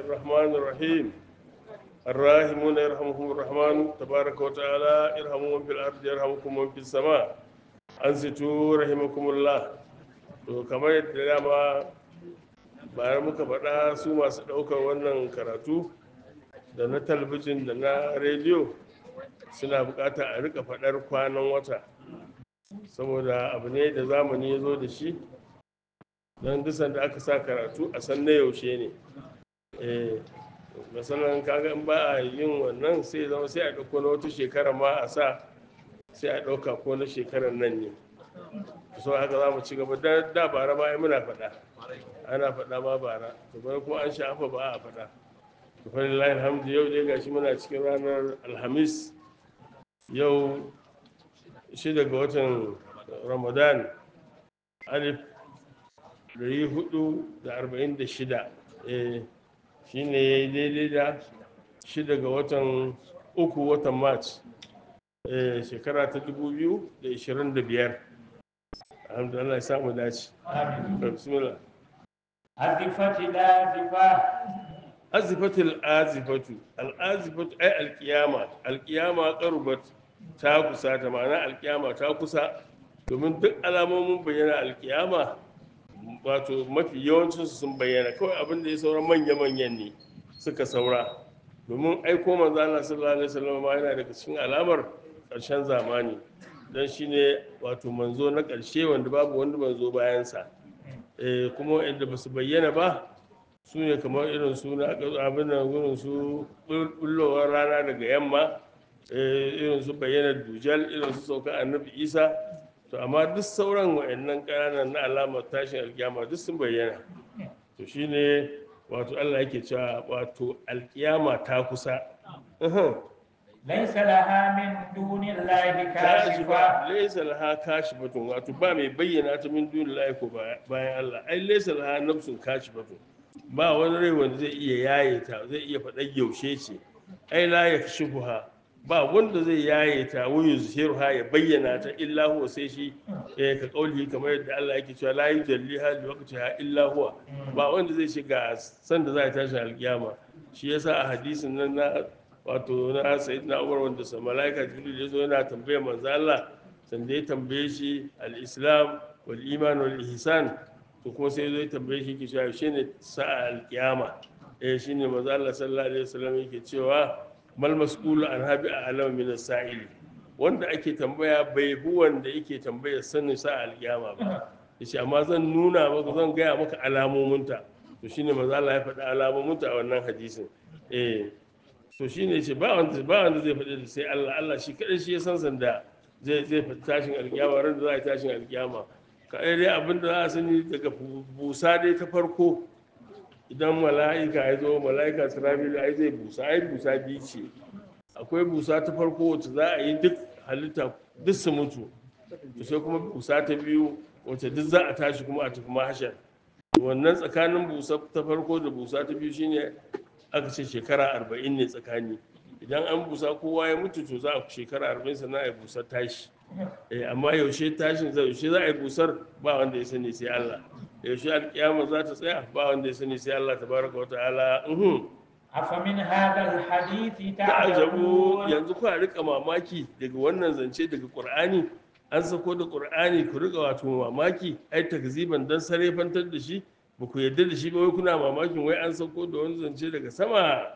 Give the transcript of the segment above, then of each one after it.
الرحمن الرحيم الراحمون يرحمهم الرحمن تبارك وتعالى ارحموا من في الأرض يرحمكم من في السماء أنصتوا رحمكم الله to kamar yadda dama bayan muka faɗa su masu ɗaukar wannan karatu da na talabijin da na rediyo suna bukata a rika faɗar kwanan wata saboda abu ne da zamani ya zo da shi don dusan da aka sa karatu a san na yaushe ne eh masanan kaga in ba a yin wannan sai zama sai a ɗauko na wata shekara ma a sa sai a ɗauka ko na shekarar nan ne so haka za mu ci gaba da da bara ma ai muna faɗa ana faɗa ma bara to bai kuma an shafa ba a faɗa to fa lillahi alhamdu yau dai gashi muna cikin ranar alhamis yau shida ga watan ramadan alif dari hudu da arba'in da shida shi ne ya yi daidai da shida ga watan uku watan march shekara ta dubu biyu da ishirin da biyar alhamdulillah ya samu dace bismillah أزفت الآزفة azifatul azifatu al'azifatu ai alkiyama alkiyama qarubat ta kusa ta ma'ana alkiyama ta kusa domin duk alamomin bayyana alkiyama wato mafi yawancin su sun bayyana kawai abin da ya saura manya-manyan ne suka saura domin aiko manzo Allah sallallahu alaihi wasallam ma yana daga cikin alamar ƙarshen zamani dan shine wato manzo na ƙarshe wanda babu wanda manzo bayansa eh kuma wanda ba su bayyana ba su ne kamar irin su na abin nan irin su bullowar rana daga yamma irin su bayyana dujal irin su sauka annabi isa to amma duk sauran wa'annan ƙananan na alamar tashin alkiyama duk sun bayyana to shine wato allah yake cewa wato alkiyama ta kusa ليس لها من دون الله kashifa كاشفة laysa laha kashifatun wato ba mai bayyana ta min dunillahi ko bayan Allah ai laysa laha nafsun kashifatun ba wani rai wanda zai iya yaye ta zai iya faɗar yaushe ce ai la yakshifuha ba wanda zai yaye ta wa yuzhiruha ya bayyana ta illa huwa sai shi eh ka kauli kamar yadda Allah yake cewa la yujalliha li waqtiha illa huwa ba wanda zai shiga san da za ta tashi alkiyama shi yasa a hadisin nan na wato na sayyidina Umar wanda sa malaika Jibril ya zo yana tambayar manzo Allah sanda ya tambaye shi al-islam wal iman wal ihsan to kuma sai zo ya tambaye shi ke cewa shi ne sa'a alkiyama eh shi ne maza Allah sallallahu alaihi wasallam yake cewa mal mas'ulu an habi a alam min sa'ili wanda ake tambaya bai hu wanda yake tambaya sanin sa'a alkiyama ba yace amma zan nuna maka zan gaya maka alamominta to shine maza Allah ya faɗi alamominta a wannan hadisin eh to shine yace ba wanda ba wanda zai faɗi da sai Allah Allah shi kadai shi ya san sanda zai zai faɗi tashin alkiyama ran da za a yi tashin alkiyama kaɗai dai abin da za a sani daga busa dai ta farko idan mala'ika ya zo mala'ika sirafilu ai zai busa ai busa biyu ce akwai busa ta farko wacce za a yi duk halitta duk su mutu to sai kuma busa ta biyu wacce duk za a tashi kuma a tafi mahashar wannan tsakanin busa ta farko da busa ta biyu shine aka ce shekara arba'in ne tsakani idan an busa kowa ya mutu to za a shekara arba'in sannan a yi busar tashi eh amma yaushe tashin zai yaushe za a yi busar ba wanda ya sani sai Allah yaushe alkiyama za ta tsaya ba wanda ya sani sai Allah tabaraka wa ta'ala uhum أفمن هذا الحديث ta'ajabu تعجبون yanzu ku rika mamaki daga wannan zance daga Qur'ani an sako da Qur'ani ku rika wato mamaki ai takziban dan sarefantar da shi ba ku yarda da shi ba wai kuna mamakin wai an sako da wani zance daga sama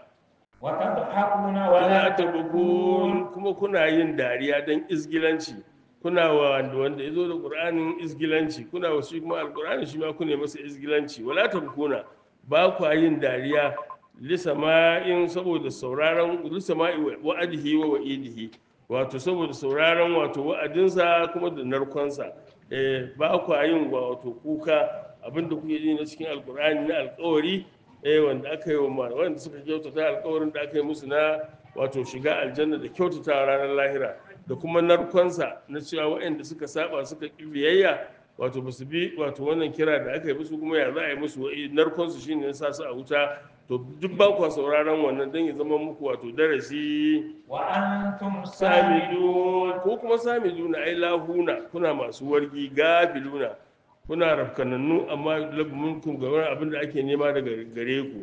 وتضحكون wala ولا tabukun kuma kuna yin dariya don izgilanci kuna wa wanda wanda ya zo da ƙur'anin izgilanci kuna wa shi kuma alƙur'ani shi ma kuna masa izgilanci wala tabukuna ba kwa yin dariya lisama'in saboda sauraron lisama'i wa'adihi wa wa'idihi wato saboda sauraron wato wa'adinsa kuma da narkonsa eh ba kwa yin wato kuka abinda kuke yi na cikin alƙur'ani na alƙawari eh wanda aka yi wa ma wanda suka kyautata alkawarin da aka yi musu na wato shiga aljanna da kyautata ranar lahira da kuma narkonsa na cewa waɗanda suka saba suka ƙi biyayya wato ba su bi wato wannan kira da aka yi musu kuma ya za a yi musu wa'i narkonsu shine ya sa su a wuta to duk ba kwa sauraron wannan don ya zama muku wato darasi وأنتم سامدون samidun ko kuma samiduna ai lahuna kuna masu wargi gafiluna kuna rafkanannu amma labumin ga wani abin da ake nema daga gare ku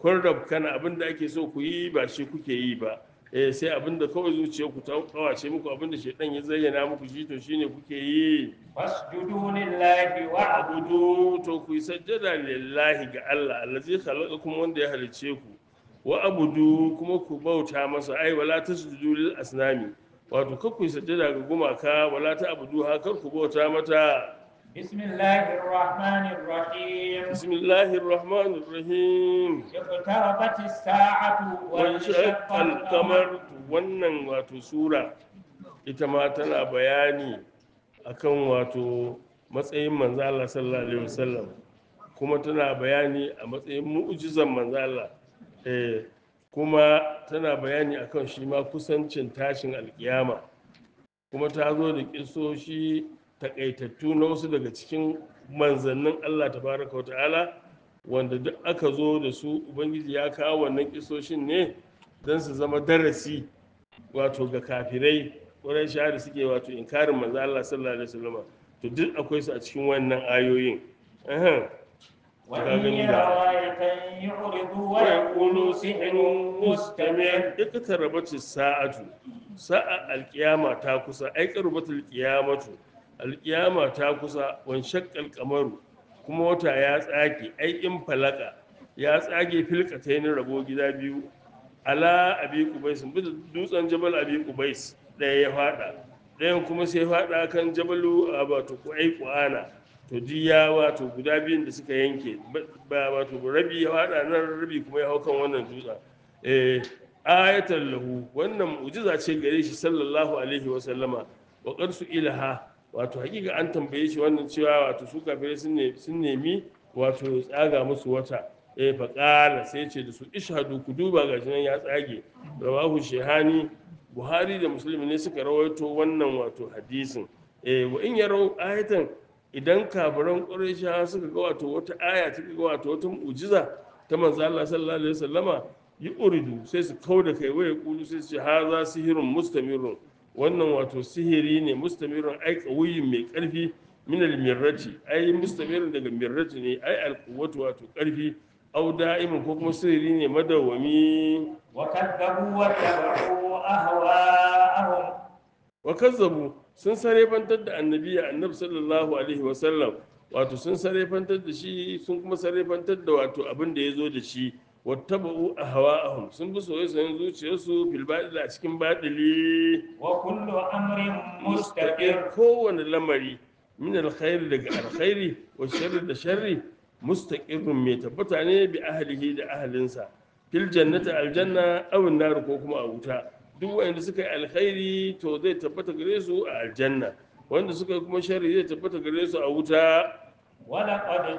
kun rabkana abin da ake so ku yi ba shi kuke yi ba eh sai abin da kawai zuciya ku ta kawace muku abin da shaidan ya zayyana muku shi to shine kuke yi فاسجدوا لله واعبدوا abudu to ku yi sajjada lillahi ga Allah allazi khalaqakum wanda ya halice ku wa abudu kuma ku bauta masa ai wala tasjudu lil asnami wato kar ku yi sajjada ga gumaka wala ta abudu ha kar ku bauta mata بسم الله الرحمن الرحيم bismillahir rahmanir rahim اقتربت الساعة wanshaq وانشق al-qamar القمر wannan wato sura ita ma tana bayani akan wato matsayin manzo Allah sallallahu alaihi wasallam kuma tana bayani a matsayin mu'jizan manzo Allah eh kuma tana bayani akan shi ma kusancin tashin alkiyama kuma ta zo da kisoshi takaitattu na wasu daga cikin manzannin Allah tabaraka wata'ala wanda duk aka zo da su ubangiji ya kawo wannan kisoshin ne don su zama darasi wato ga kafirai wurin da suke wato inkarin manzo Allah sallallahu alaihi wasallam to duk akwai su a cikin wannan ayoyin Ahem. وإن يروا آية يعرضوا ويقولوا سحر مستمر iqtarabatis sa'atu sa'a alqiyama ta kusa ai qarbatul qiyamatu alqiyama ta kusa wan shaqqal qamaru kuma wata ya tsage ai in falaka ya tsage filkatayn rabo gida biyu ala abi qubais bisa dutsen jabal abi qubais daya ya fada dayan kuma sai fada kan jabalu wato kuai kuana to diya wato guda biyun da suka yanke ba wato rabi ya fada nan rabi kuma ya hau kan wannan dutsen eh ayatan lahu wannan mu'jiza ce gare shi sallallahu alaihi wa sallama wa qarsu ilaha wato hakika an tambaye shi wannan cewa wato su kafirai sun ne sun nemi wato tsaga musu wata eh fa qala sai ce da su ishhadu ku duba gashi nan ya tsage rawahu shehani buhari da muslim ne suka rawaito wannan wato hadisin eh wa in yarau ayatan idan kafiran qurayshawa suka ga wato wata aya suka ga wato wata mu'jiza ta manzo Allah sallallahu alaihi wasallama yi uridu sai su kau da kai waya kulu sai su ce haza sihirin mustamirun wannan wato sihiri ne mustamirun ai ƙauyin mai ƙarfi minal mirrati ai mustamirun daga mirrati ne ai alquwwatu wato ƙarfi au da'imin ko kuma sihiri ne madawwami وكذبوا واتبعوا أهواءهم wa kazzabu sun sarefantar da annabi annabi sallallahu alaihi wa sallam wato sun sarefantar da shi sun kuma sarefantar da wato abin da ya zo da shi wattaba'u ahwa'ahum sun bi soyayyen zuciyarsu fil batil a cikin batili وكل أمر مستقر kowane lamari min alkhairi daga alkhairi wa sharri da sharri mustaqirrun mai tabbata ne bi ahlihi da ahlinsa fil jannati aljanna aw nar ko kuma a wuta duk wanda suka yi alkhairi to zai tabbata gare su a aljanna wanda suka yi kuma sharri zai tabbata gare su a wuta ولقد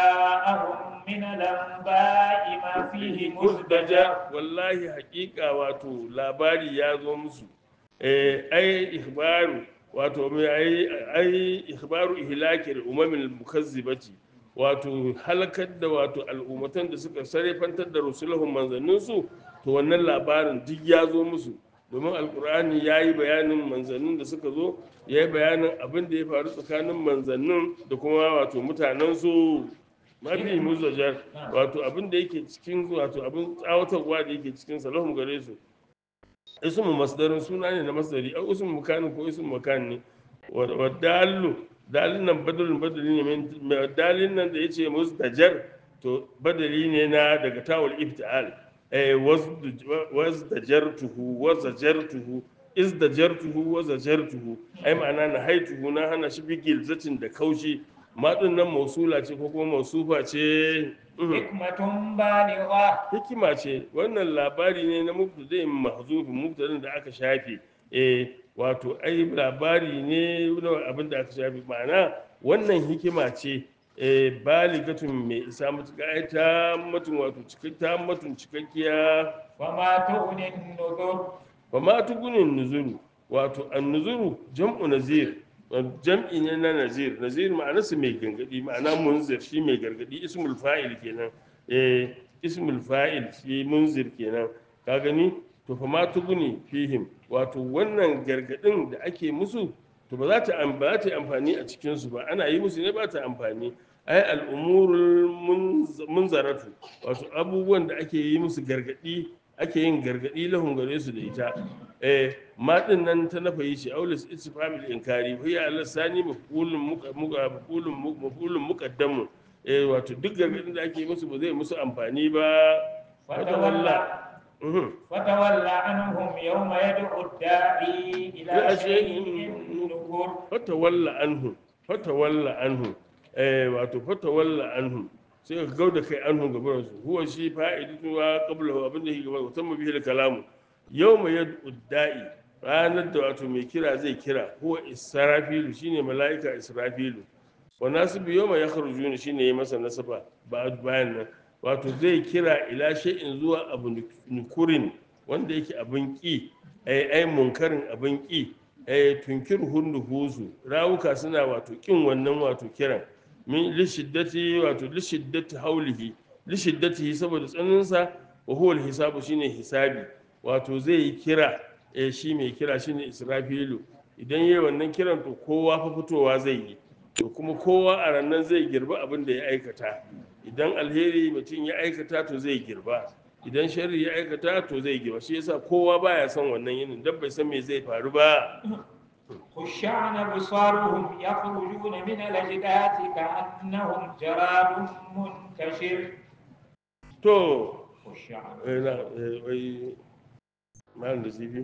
جاءهم من الأنباء ما فيه مزدجر wallahi hakika wato labari ya zo musu eh ai ikhbaru wato mai ai ai ikhbaru ihlakil umamil mukazzibati wato halakar da wato al'ummatan da suka sarrafantar da rusulahum manzanninsu to wannan labarin duk ya zo musu domin alkur'ani ya yi bayanin manzannin da suka zo ya yi bayanin abin da ya faru tsakanin manzannin da kuma wato mutanensu mafi muzajar wato abin da yake cikin wato abin tsawatarwa da yake cikin salahun gare su ismu masdarin suna ne na masdari au ismu makanin ko ismu makan ne wa dalu dalin nan badalin badali ne mai dalin nan da yace musdajar to badali ne na daga tawul iftial eh wazdajartuhu wazajartuhu izdajartuhu wazajartuhu ai ma'ana na haituhu na hana shi bigil zatin da kaushi matsin nan mausula ce ko kuma mausufa ce حكمة بالغة hikima ce wannan labari ne na mubtada'in mahzufin mubtada'in da aka shafe eh wato ai labari ne na abin da aka shafe ma'ana wannan hikima ce eh baligatun mai isa matuƙa ai ta matun wato cikakkiya matun cikakkiya وما تغني النذر ba ma tugunin nuzuru wato an nuzuru jam'u nazir jam'i ne na nazir nazir ma'anarsa mai gargadi ma'ana munzir shi mai gargadi ismul fa'il kenan eh ismul fa'il shi munzir kenan ka gani to fa ma tuguni fihim wato wannan gargadin da ake musu to ba za ta am- ba za ta yi amfani a cikin su ba ana yi musu ne ba ta amfani ai al'umurul munz- munzaratu wato abubuwan da ake yi musu gargadi ake yin gargadi lahun gare su da ita eh ma din nan ta nafa yi shi aulis istifamil inkari hiya ala sani mafulun muka muka mafulun mafulun muqaddamun eh wato duk gargadin da ake yi musu ba zai musu amfani ba فتولى Mhm. فتولى عنهم يوم يدعو الداعي إلى لا شيء شيء نكر fatawalla anhu fatawalla anhu eh wato fatawalla anhu sai ka gauda kai anhu gaban su huwa shi fa'idatu wa qablahu abin da yake gaban su tamma bihi kalamu yawma yad'u da'i ranar da wato mai kira zai kira huwa israfilu shine mala'ika israfilu wa nasibu yawma yakhrujuna shine yayi masa nasaba ba bayan nan wato zai kira ila shay'in zuwa abu nukurin wanda yake abin ki ai ai munkarin abin ki eh tunkir hunduhuzu rawuka suna wato kin wannan wato kiran min lishiddati wato lishiddati haulihi lishiddatihi saboda tsaninsa wa huwa hisabu shine hisabi wato zai yi kira eh shi mai kira shine israfilu idan yayi wannan kiran to kowa fa fitowa zai yi to kuma kowa a rannan zai girba abin da ya aikata idan alheri mutum ya aikata to zai girba idan sharri ya aikata to zai girba shi yasa kowa baya son wannan yinin dan bai san me zai faru ba خشعن أبصارهم يخرجون من الأجداث كأنهم جراد منتشر to خشعن eh, na eh, wai malam da zifi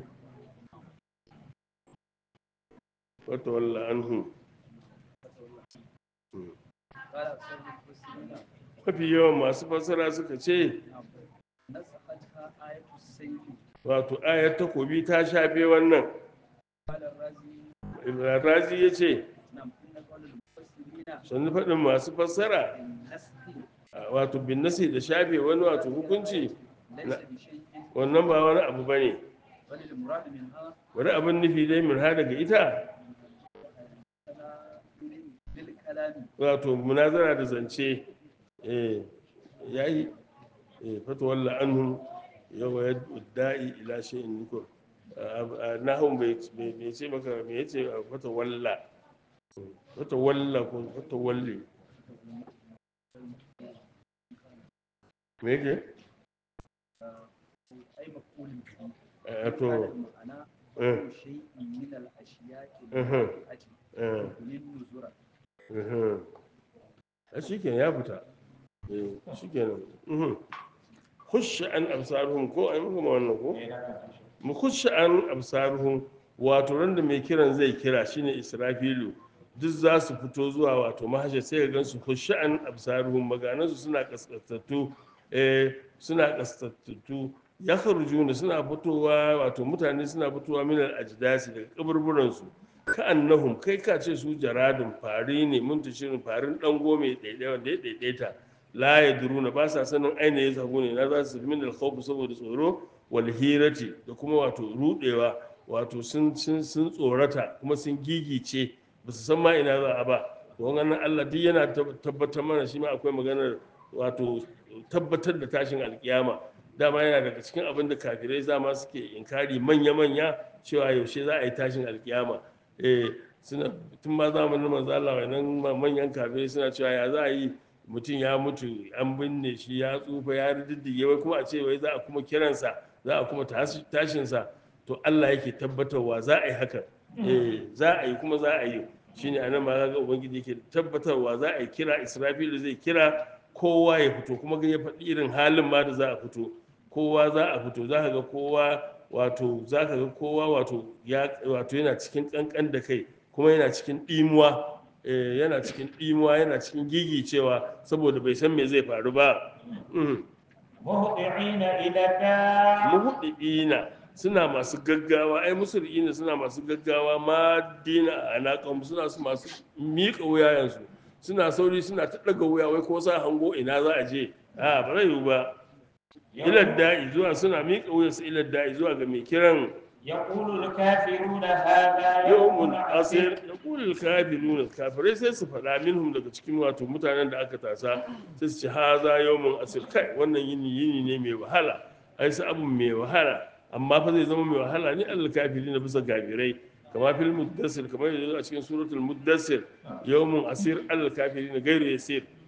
wata walla anhu قال أكثر المفسرين mafi yawan masu fassara suka ce نسختها آية السيف wato ayar takobi ta shafe wannan قال الرازي Ibrahim razi ya ce نعم إن قول المفسرين sannu faɗin masu fassara النسخ a wato bin nasi da shafe wani wato hukunci ليس بشيء wannan ba wani abu ba ne بل المراد منها wani abin nufi dai min ha daga ita تناول بالكلام wato munazara da zance eh yayi eh fatawalla anhum yawa da'i ila shay'in nukur nahum bai bai bai ce maka me yace fatawalla fatawalla ko fatawalli me yake أي مفعول به eh to هذا المعنى eh كل شيء من الأشياء أها. الواقعة eh للنذرة mhm. a shikenan ya fita eh shikenan mhm khusha an absaruhum ko ai muka ma wannan ko mu khusha an absaruhum wato ran da mai kiran zai kira shine israfilu duk za su fito zuwa wato mahashar sai ka gansu khusha an absaruhum maganansu suna kaskantattu eh suna kaskantattu ya kharujuna suna fitowa wato mutane suna fitowa min al-ajdasi daga kaburburan su ka annahum kai ka ce su jaradun fari ne mun shirin farin dango mai daidai wanda ya daidaita la yadruna ba sa sanin aina ya zagu ne na za su min al-khawf saboda tsoro wal hirati da kuma wato rudewa wato sun sun sun tsorata kuma sun gigice ba su san ma ina za a ba wannan Allah duk yana tab- tabbatar mana shi ma akwai maganar wato tabbatar da tashin alkiyama dama yana daga cikin abin da kafirai zama suke inkari manya-manya cewa yaushe za a yi tashin alkiyama eh suna tun ma zamanin manzo Allah wannan manyan kafirai suna cewa ya za a yi mutum ya mutu an binne shi ya tsufa ya riddige wai kuma a ce wai za a kuma kiransa za a kuma tashi- tashinsa to Allah yake tabbatarwa za a yi hakan eh za a yi kuma za a yi shine anan ma ga ubangiji yake tabbatarwa za a yi kira Israfilu zai kira kowa ya fito kuma ga ya faɗi irin halin ma da za a fito kowa za a fito za ka ga kowa wato za ka ga kowa wato ya wato yana cikin kankan da kai kuma yana cikin ɗimuwa eh, yana cikin ɗimuwa yana cikin gigicewa saboda bai san me zai faru ba Mhm. مهطعين إلى الداع muhuɗiɗina suna masu gaggawa ai musulina suna masu gaggawa ma dina a naƙon suna su masu miƙa wuyayensu suna sauri suna ta ɗaga wuya wai ko sa hango ina za a je a ba zai yiwu ba ilad da'i zuwa suna miƙa wuyansu ilad da'i zuwa ga mai kiran يقول الكافرون هذا yawmun يوم asir عسير yaqulul kafiruna kafirai sai su faɗa minhum daga cikin wato mutanen da aka tasa sai su ce haza yawmun asir kai wannan yini yini ne mai wahala ai su abu mai wahala amma fa zai zama mai wahala ne al kafirina bisa kafirai kama fil muddassir kamar yadda a cikin suratul muddassir yawmun asir al kafirina gairu yasir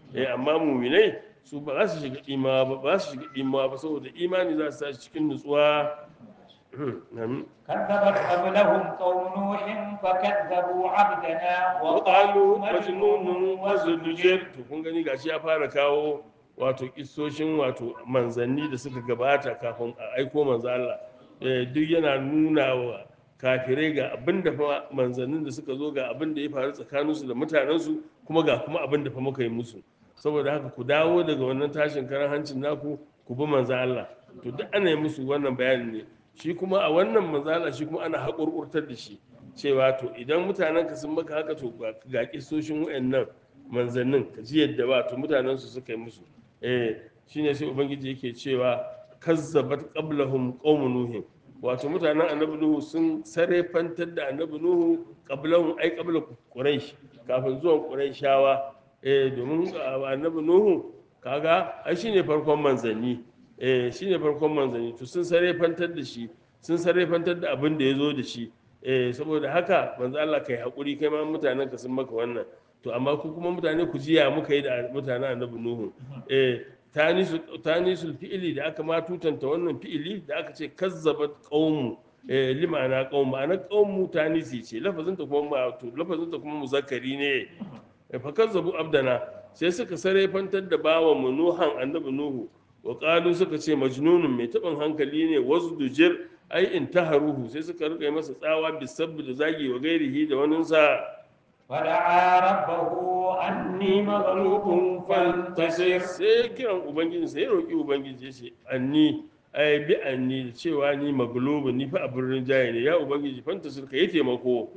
eh amma muminai su ba za su shiga imawa ba ba su shiga imawa ba saboda imani za su tashi cikin nutsuwa Amin. كذبت قبلهم قوم نوح فكذبوا عبدنا وقالوا majnunun wazudujir to kun gani gashi ya fara kawo wato kissoshin wato manzanni da suka gabata kafin a aiko manzo Allah Eh, duk yana nuna wa kafirai ga abin da fa manzannin da suka zo ga abin da ya faru tsakaninsu da mutanensu kuma ga kuma abin da fa muka yi musu saboda haka ku dawo daga wannan tashin karan hancin naku ku bi manzo Allah to duk ana yi musu wannan bayani ne shi kuma a wannan manzo Allah shi kuma ana haƙurƙurtar da shi cewa to idan mutanen ka sun maka haka to ga- ga kisoshin wayannan manzannin ka ji yadda ba to mutanen su suka yi musu eh shine sai ubangiji yake cewa kazzabat qablahum qaumun nuhin wato mutanen annabi nuhu sun sarefantar da annabi nuhu qablahum ai qabla quraish kafin zuwan quraishawa eh domin a- annabi nuhu kaga ai shine farkon manzanni eh shine farkon manzanni to sun sarefantar da shi sun sarefantar da abin da ya zo da shi eh saboda haka manzo Allah kai hakuri kai ma mutanen ka sun maka wannan to amma ku kuma mutane ku jiya muka yi da mutanen annabi nuhu eh tanisu tanisul fi'ili da aka ma tutanta wannan fi'ili da aka ce kazzabat qaumu eh limana qaumu ana qaumu tanisi ce lafazin ta kuma ma to lafazin ta kuma muzakkari ne eh, fa kazzabu abdana sai suka sarefantar da bawan mu nuhan annabi nuhu wa qalu suka ce majnunun mai taɓin hankali ne wasdujir ai intaharuhu sai suka rika yi masa tsawa bisabbi da zagi wa gairihi da waninsa فدعا ربه أني مغلوب فانتصر sai kiran ubangiji sai ya roƙi ubangiji ya ce anni ai bi anni da cewa ni maglubu ni fa a birnin jaye ne ya ubangiji fanta sulka yi taimako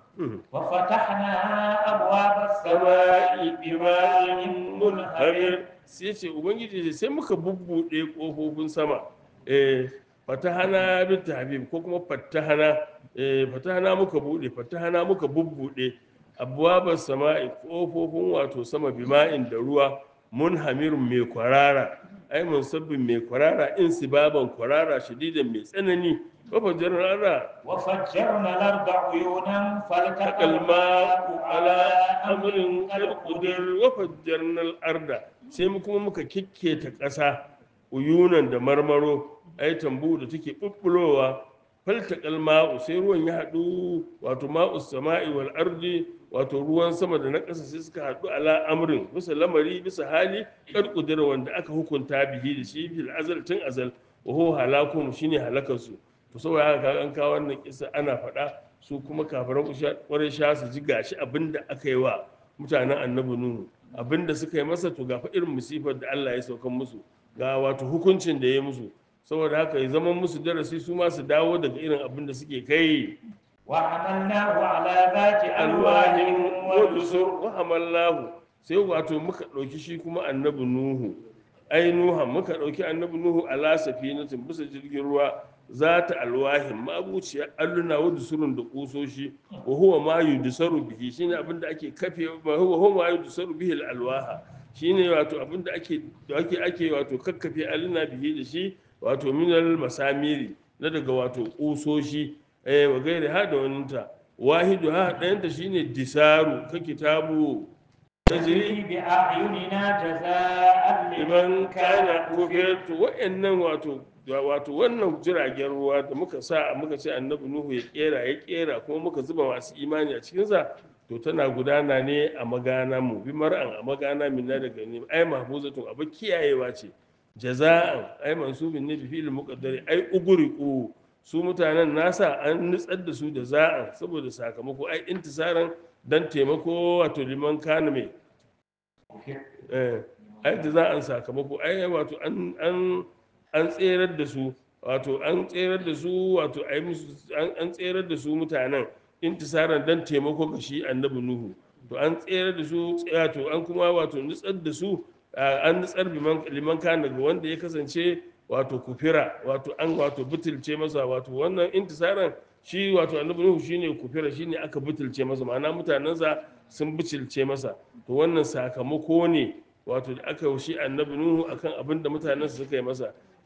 وفتحنا أبواب sama'i السماء bima'in بماء munhamir منهمر sai ce ubangiji ce sai muka bubbuɗe ƙofofin sama eh fatahana bin habib ko kuma fatahana eh fatahana muka buɗe fatahana muka bubbuɗe abwabar sama'i ƙofofin wato sama bima'in da ruwa munhamirun mai kwarara ai musabbin mai kwarara in sibaban kwarara shadidan mai tsanani wafajar rara وفجرنا الأرض عيونا فالتقى الماء على أمر أمر قد قد قدر وفجرنا الأرض sai mu kuma muka kikketa ƙasa uyunan da marmaro ai tambu da take bubbulowa faltaqal ma'u sai ruwan ya haɗu wato ma'u sama'i wal ardi wato ruwan sama da na ƙasa sai suka haɗu ala amrin bisa lamari bisa hali kad qudira wanda aka hukunta bihi da shi fil azal tun azal wa huwa halakum shine halakarsu to saboda haka kaga an kawo wannan kisa ana faɗa su kuma kafiran ƙwarai sha su ji gashi abin da aka yi wa mutanen annabi nuhu abin da suka yi masa to gafa irin musifar da Allah ya saukan musu ga wato hukuncin da ya yi musu saboda haka ya zama musu darasi su ma su dawo daga irin abin da suke kai وحملناه على ذات ألواح alwahin ودسر wadusur wa hamallahu sai wato muka ɗauki shi kuma annabi nuhu ai nuha muka ɗauki annabi nuhu ala safinatin bisa jirgin ruwa za ta alwahin mabuciya alluna wa dusurun da kusoshi wa huwa ma yudsaru bihi shine abin da ake kafe wa huwa huwa ma yudsaru bihi al alwaha shine wato abin da ake da ake ake wato kakkafe alluna bihi da shi wato minal masamiri na daga wato kusoshi eh wa gairi ha da waninta wahidu ha ɗayanta shine disaru ka kitabu tajri تجري بأعيننا جزاء liman لمن kana كان kufir to wa'annan wato wato wannan jiragen ruwa da muka sa muka ce annabi nuhu ya kera ya kera kuma muka zuba masu imani a cikinsa to tana gudana ne a magana mu bi mar'an a magana min na daga ne ai mahfuzatun abu kiyayewa ce jaza'an ai mansubin ne bi fi'il muqaddari ai ugriqu su mutanen nasa an nutsar da su da za'an saboda sakamako ai intisaran dan taimako wato liman kana mai eh ai da za an sakamako ai wato an an an tserar da su wato an tserar da su wato ai musu an an tserar da su mutanen intisaran dan taimako ga shi annabi nuhu to an tserar da su wato an kuma wato nutsar da su ah, an nutsar liman liman kan daga wanda ya kasance wato kufira wato an wato butulce masa wato wannan intisaran shi wato annabi nuhu shine kufira shine aka butulce masa ma'ana mutanensa sun butulce masa to wannan sakamako ne wato da aka shi annabi nuhu akan abin da mutanensa suka yi masa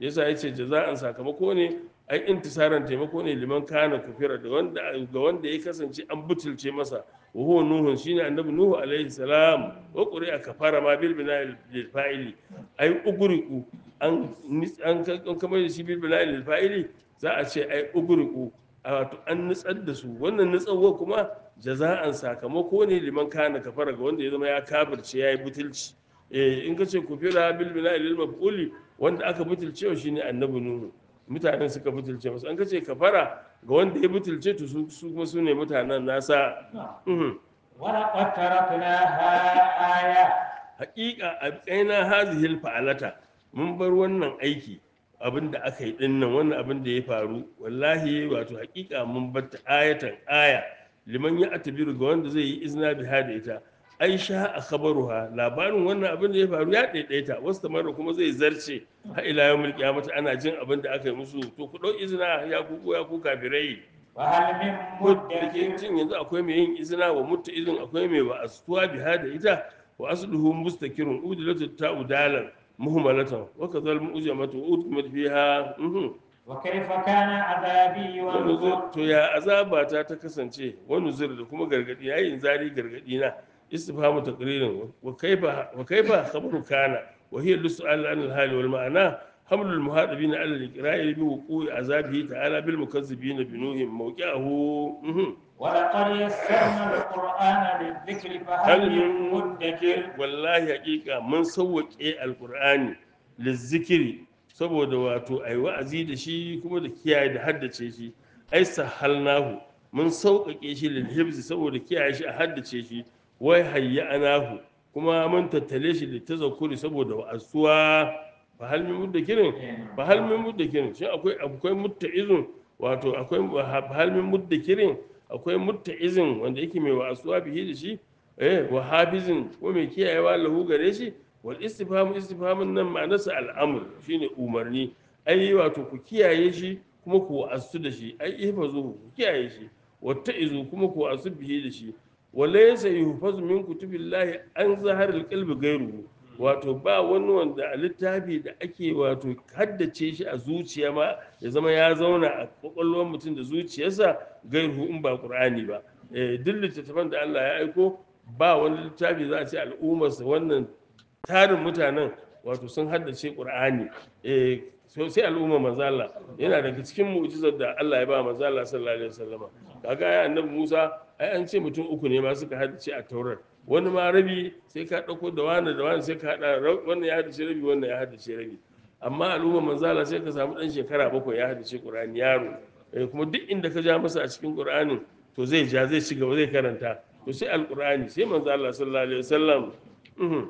yasa yace jaza'an sakamako ne ai intisaran taimako ne liman kana kufira da wanda ga wanda ya kasance an butulce masa wa huwa nuhun shine annabi nuhu alaihi salam wa qur'a kafara ma bil bina'il lil fa'ili ai ugriku an an an kamar da shi bil bina'il lil fa'ili za a ce ai ugriku a wato an nutsar da su wannan nutsarwa kuma jaza'an sakamako ne liman kana kafara ga wanda ya zama ya kafirce yayi butulci eh in ka ce kufira bil bina'il lil maf'uli wanda aka butulce wa shine annabi nuhu mutanen suka butulce masa an ka ce kafara ga wanda ya butulce to su su kuma su ne mutanen nasa Mhm. ولقد تركناها آية haƙiƙa a ƙaina hazihil fa'alata mun bar wannan aiki abin da aka yi dinnan wannan abin da ya faru wallahi wato haƙiƙa mun bar ta ayatan aya liman ya atabiru ga wanda zai yi izina biha da ita aisha a khabaruha labarin wannan abin da ya faru ya ɗaiɗaita wasu tamara kuma zai zarce har ila yau mulki mata ana jin abin da aka yi musu to ku ɗau izina ya ku ya ku kafirai وهل من da ke مدكر jin yanzu akwai mai yin izina wa mutu izin akwai mai wa astuwa biha da ita wa asluhu mustakirun udilatu ta'u dalan muhmalatan wa kadhal mu'jamatu udkimat fiha mhm وكيف كان عذابي wa ونذر nuzur to ya azaba ta ta kasance wa nuzur da kuma gargadi yayin zari gargadi na istifhamu taqririn wa kaifa wa kaifa khabaru kana wa hiya lusu'al an al-hali wal ma'ana حمل المهاطبين على الإقرار بوقوع عذابه تعالى بالمكذبين بنوح موقعه مهم. ولقد يسرنا القرآن للذكر فهل هل من من مدكر wallahi hakika mun sauwaƙe alkur'ani lizzikiri saboda wato ai wa'azi da shi kuma da kiyaye da haddace shi ai sahalnahu mun sauƙaƙe shi lil hibzi saboda kiyaye shi a haddace shi wai hayyanahu kuma mun tattale shi da tazakkuri saboda wa'azuwa fa hal min muddakirin fa hal min muddakirin shi akwai akwai mutta'izun wato akwai fa hal min muddakirin akwai mutta'izin wanda yake mai wa'azuwa bihi da shi eh wa hafizin ko mai kiyayewa lahu gare shi wal istifham istifhamun nan ma'anarsa al'amr shine umarni ai wato ku kiyaye shi kuma ku wa'azu da shi ai ihfazu ku kiyaye shi watta'izu kuma ku wa'azu bihi da shi walaysa yuhfazu min kutubillahi an zaharil qalbi ghayruhu wato ba wani wanda a littafi da ake wato haddace shi a zuciya ma ya zama ya zauna a kwakwalwar mutum da zuciyarsa gairu in ba qur'ani ba eh duk littattafan da Allah ya aiko ba wani littafi za a ce al'ummarsa wannan tarin mutanen wato sun haddace qur'ani eh so sai al'umma manzo Allah yana daga cikin mu'jizar da Allah ya ba manzo Allah sallallahu alaihi wasallama kaga ya annabi Musa ai an ce mutum uku ne ma suka haddace a taurar wani ma rabi sai ka dauko da wani da wani sai ka hada wannan ya haddace rabi wannan ya haddace rabi amma al'umma manzo Allah sai ka samu dan shekara bakwai ya haddace qur'ani yaro eh kuma duk inda ka ja masa a cikin qur'anin to zai ja zai ci gaba zai karanta to sai alqur'ani sai manzo Allah sallallahu alaihi wasallam mhm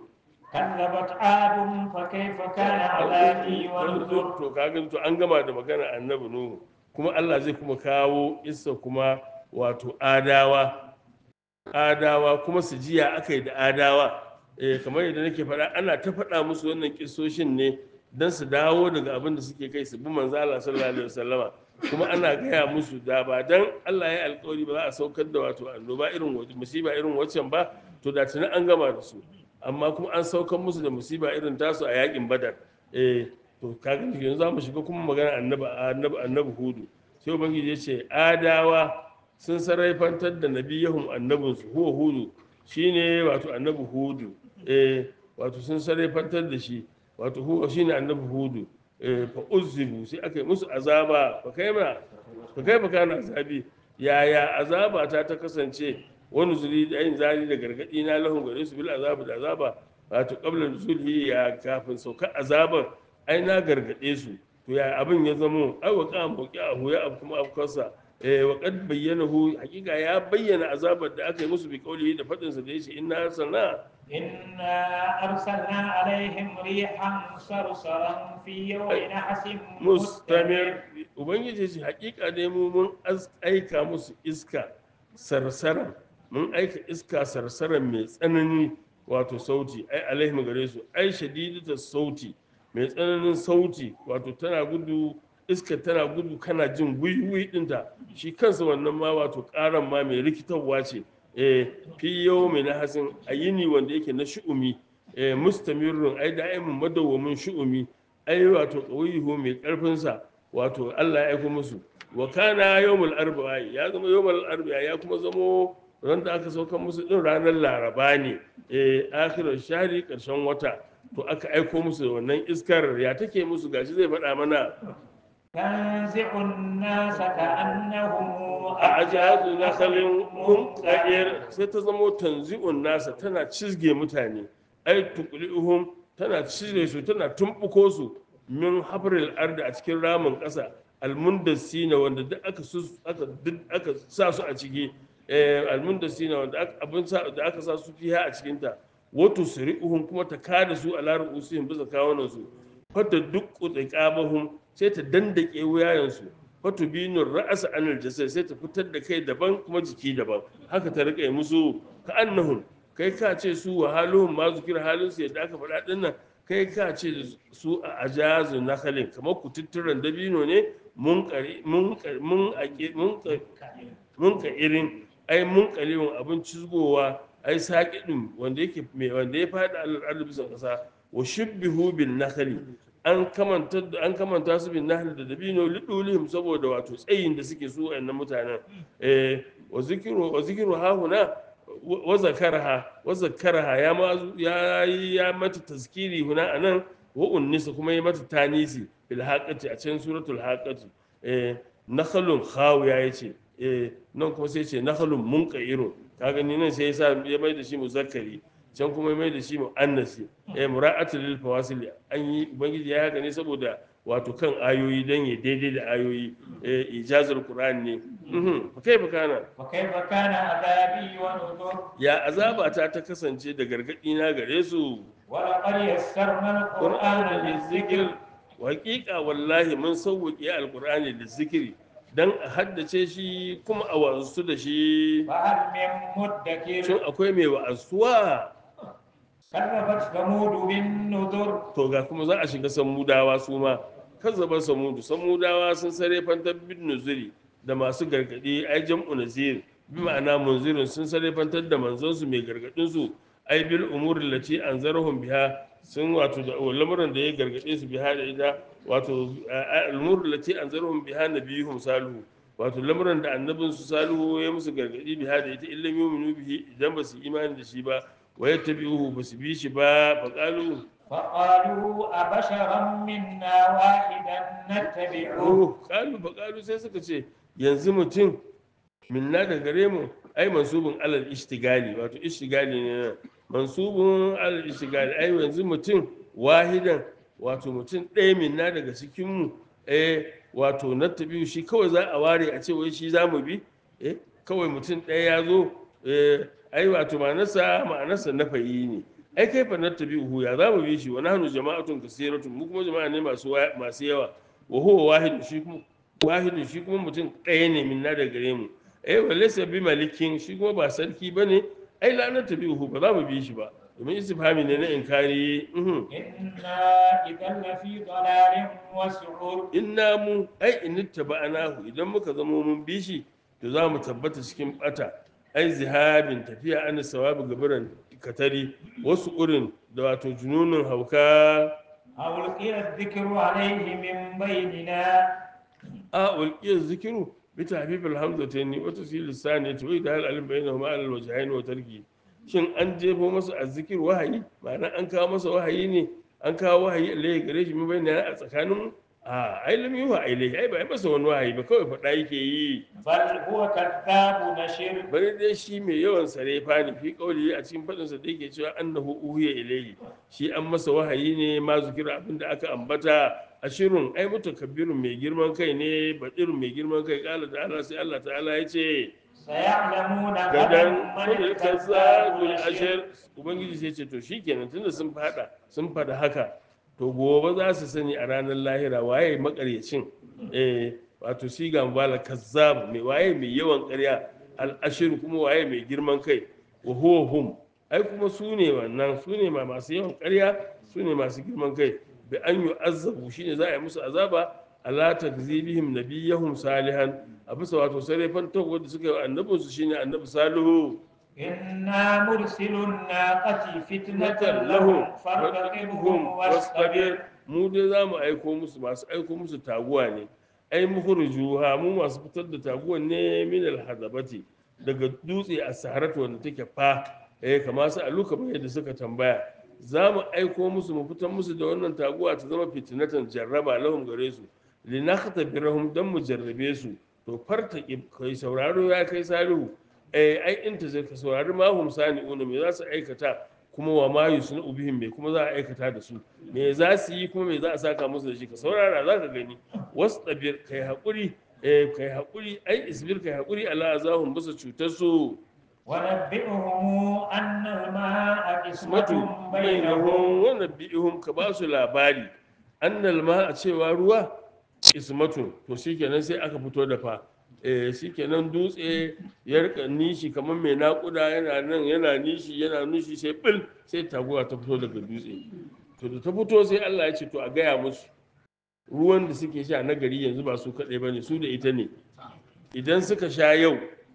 كذبت عاد فكيف كان عذابي ونذر to kaga to an gama da magana annabi nuhu kuma Allah zai kuma kawo isa kuma wato adawa adawa kuma su jiya aka yi da adawa eh kamar yadda nake faɗa ana ta faɗa musu wannan kisoshin ne don su dawo daga abin da suke kai su bi manzo Allah sallallahu alaihi wasallama kuma ana gaya musu da ba dan Allah ya yi alƙawari ba za a saukar da wato annoba irin wace musiba irin waccan ba to da tuni an gama da su amma kuma an saukar musu da musiba irin tasu a yakin badar eh to kaga yanzu za mu shiga kuma magana annabi annabi annabi hudu sai ubangiji ya ce adawa sun sarrafantar da nabiyahum annabinsu huwa hudu shine wato annabi hudu eh wato sun sarrafantar da shi wato huwa shine annabi hudu eh fa uzzibu sai aka yi musu azaba fa kai ma fa kai kana azabi yaya azaba ta ta kasance wani zuri da yin zari da gargadi na lahun gare su bil azaba da azaba wato qabla nuzulhi ya kafin saukar azaban ai na gargade su to ya abin ya zamo ai wa qam a ya abu kuma afkarsa eh wa qad bayyanahu hakika ya bayyana azabar da aka yi musu bi qawlihi da fadin sa da yace inna arsalna إنا أرسلنا عليهم ريحا صرصرا في يوم نحس mustamir ubangiji shi hakika dai mu mun az- aika musu iska sarsaran mun aika iska sarsaran mai tsanani wato sauti ai alaihim gare su ai shadidata sauti mai tsananin sauti wato tana gudu iska tana gudu kana jin gwiwi dinta shi kansa wannan ma wato karan ma mai rikitarwa ce eh fi yawmi na hasin ayini wanda yake na shu'umi eh mustamirun ai da'imin madawwamin shu'umi ai wato qawihu mai karfin sa wato Allah ya aiko musu wa kana yawmul arba'a ya zama yawmul arba'a ya kuma zamo ran da aka sauka musu din ranar laraba ne eh akhirar shari karshen wata to aka aiko musu da wannan iskar ya take musu gashi zai faɗa mana تنزع الناس كأنهم a ajazu nakhalin munqair sai ta zamo tanzi'un nasa tana cizge mutane ai tuqli'uhum tana cire su tana tumbuko su min habril ardi a cikin ramin ƙasa almundassina wanda duk aka sus aka duk aka sa su a ciki eh almundassina wanda aka abin sa da aka sa su fiha a cikin ta wato suri'uhum kuma ta kada su a larin usihim bisa kawunan su fata duk qadabahum sai ta dandake wuyayensu fatu binur ra'asa anil jasad sai ta fitar da kai daban kuma jiki daban haka ta rika yi musu ka annahum kai ka ce su wa haluhum ma zikir halin su yadda aka faɗa din nan kai ka ce da su a ajazu nakhalin kamar kututturan dabino ne mun kari mun kari- mun ake mun kari- mun ka irin ai mun kalewun abin cizgowa ai saƙiɗin wanda yake mai wanda ya faɗi al'adu bisa ƙasa wa shibbihu bin nakhli an kamanta an kamanta su bin nahl da dabino lidulihim saboda wato tsayin da suke su wayannan mutanen eh wa zikru wa zikru ha huna wa zakaraha wa zakaraha ya ma ya ya mata tazkiri huna anan wa unnisa kuma ya mata tanisi bil haqati a cikin suratul haqati eh nakhlun khawiya yace eh nan kuma sai ce nakhlun munqairun kaga ni nan sai ya sa ya mai da shi muzakkari can kuma ya mai da shi muannasi eh mura'atu lil fawasil an yi ubangiji ya haka ne saboda wato kan ayoyi dan ya daidai da ayoyi eh ijazul qur'an ne mhm fa kaifa kana وكيف كان عذابي ونذر ya azaba ta ta kasance da gargadi na gare su ولقد يسرنا القرآن للذكر Waƙiƙa wallahi mun sauwaƙe alƙur'ani da zikiri don a haddace shi kuma a wa'azu da shi فهل من مدكر shin akwai mai wa'azuwa كذبت ثمود بالنذر to ga kuma za a shiga samudawa su ma kazzaba samudu samudawa sun sare fantar bin nuzuri da masu gargadi ai jam'u nazir bi ma'ana munzirin sun sare fantar da manzonsu mai gargadin su ai bil umuri lati anzarhum biha sun wato da lamuran da ya gargade su biha da ita wato al-umuri lati anzarhum biha nabiyuhum salihu wato lamuran da annabin su salihu ya musu gargadi biha da ita illam yu'minu bihi idan ba su imani da shi ba wa yattabi'uhu ba su bi shi ba faqalu فقالوا أبشرا منا واحدا نتبعه Oh, kalu ba kalu sai suka ce yanzu mutum minna da gare mu ai mansubun alal ishtigali wato ishtigali ne nan mansubun alal ishtigali ai yanzu mutum wahidan wato mutum ɗaya minna daga cikin mu eh wato na tabi'u shi kawai za a ware a ce wai shi za mu bi eh kawai mutum ɗaya ya zo eh ai wato ma'anarsa ma'anarsa na fayi ne ai kai fa na tabi'u ya za mu bi shi wa nahnu jama'atun kasiratun mu kuma jama'a ne masu wa- masu yawa wa huwa wahid shi kuma wahidun shi kuma mutum ɗaya ne min na da gare mu ai wa laysa bi malikin shi kuma ba sarki bane ai la na tabi'u ba za mu bi shi ba domin istifhami ne na inkari mhm. إنا إذا لفي ضلال وسعور inna mu ai in taba'anahu idan muka zama mun bi shi to za mu tabbata cikin bata ai zihabin tafiya an sawabi gabaran katari wasu urin da wato jununin hauka أو ألقي الذكر عليه من بيننا a ulqiyar zikiru bi tahfifil hamzatayn wa tasil lisani to da hal alim bainahuma al wajhayn wa tarki shin an jefo masa azzikir wahayi ma'ana an kawo masa wahayi ne an kawo wahayi Allah ya gare shi mun bayyana a tsakanin mu a ai lam yuha ilai ai ba ai masa wani wahayi ba kawai faɗa yake yi بل هو كذاب نشر bari dai shi mai yawan sarefa ne fi kauli a cikin faɗinsa da yake cewa annahu uhiya ilayhi shi an masa wahayi ne ma zikira abin da aka ambata ashirun ai mutakabbirun mai girman kai ne badirun mai girman kai kala da Allah sai Allah ta'ala ya ce سيعلمون غدا gadan من kudin الكذاب kazzabul الأشر ashir ubangiji sai ce to shikenan tunda sun fada sun fada haka to gobe za su sani a ranar lahira waye makaryacin eh wato siga mubala kazzab mai waye mai yawan ƙarya al-ashir kuma waye mai girman kai wa huwa hum ai kuma su ne wannan su ne ma masu yawan ƙarya su ne masu girman kai bi an yu'azzabu shine za a yi musu azaba ala takzibihim nabiyahum salihan a bisa wato sarrafan tawo da suka yi wa annabinsu shine annabi salihu إنا مرسل الناقة فتنة فتنة لهم لهم فارتقبهم واصطبر mu dai za mu aiko musu masu aiko musu taguwa ne ai mukhrijuha mu masu fitar da taguwan ne min alhadabati daga dutse a saharatu wanda take fa eh kamar su aluka bai da suka tambaya za mu aiko musu mu fitar musu da wannan taguwa ta zama fitinatan jarraba lahum gare su linakta birahum dan mu jarrabe su to farta kai sauraro ya kai salihu eh ai in ta zai ka saurari ma hum sani'una me za su aikata kuma wa ma yusna ubihim me kuma za a aikata da su me za su yi kuma me za a saka musu da shi ka saurara za ka gani wasu tabir kai hakuri eh kai hakuri ai isbir kai hakuri ala azahum bisa cutar su ونبئهم أن الماء ismatu قسمة بينهم bainahum wa nabihum ka ba su labari annal ma a cewa ruwa ismatu to shikenan sai aka fito da fa eh shikenan dutse ya rika nishi kamar mai nakuda yana nan yana nishi yana nishi sai bil sai taguwa ta fito daga dutse to da ta fito sai Allah ya ce to a gaya musu ruwan da suke sha na gari yanzu ba su kaɗai ba ne su da ita ne idan suka sha yau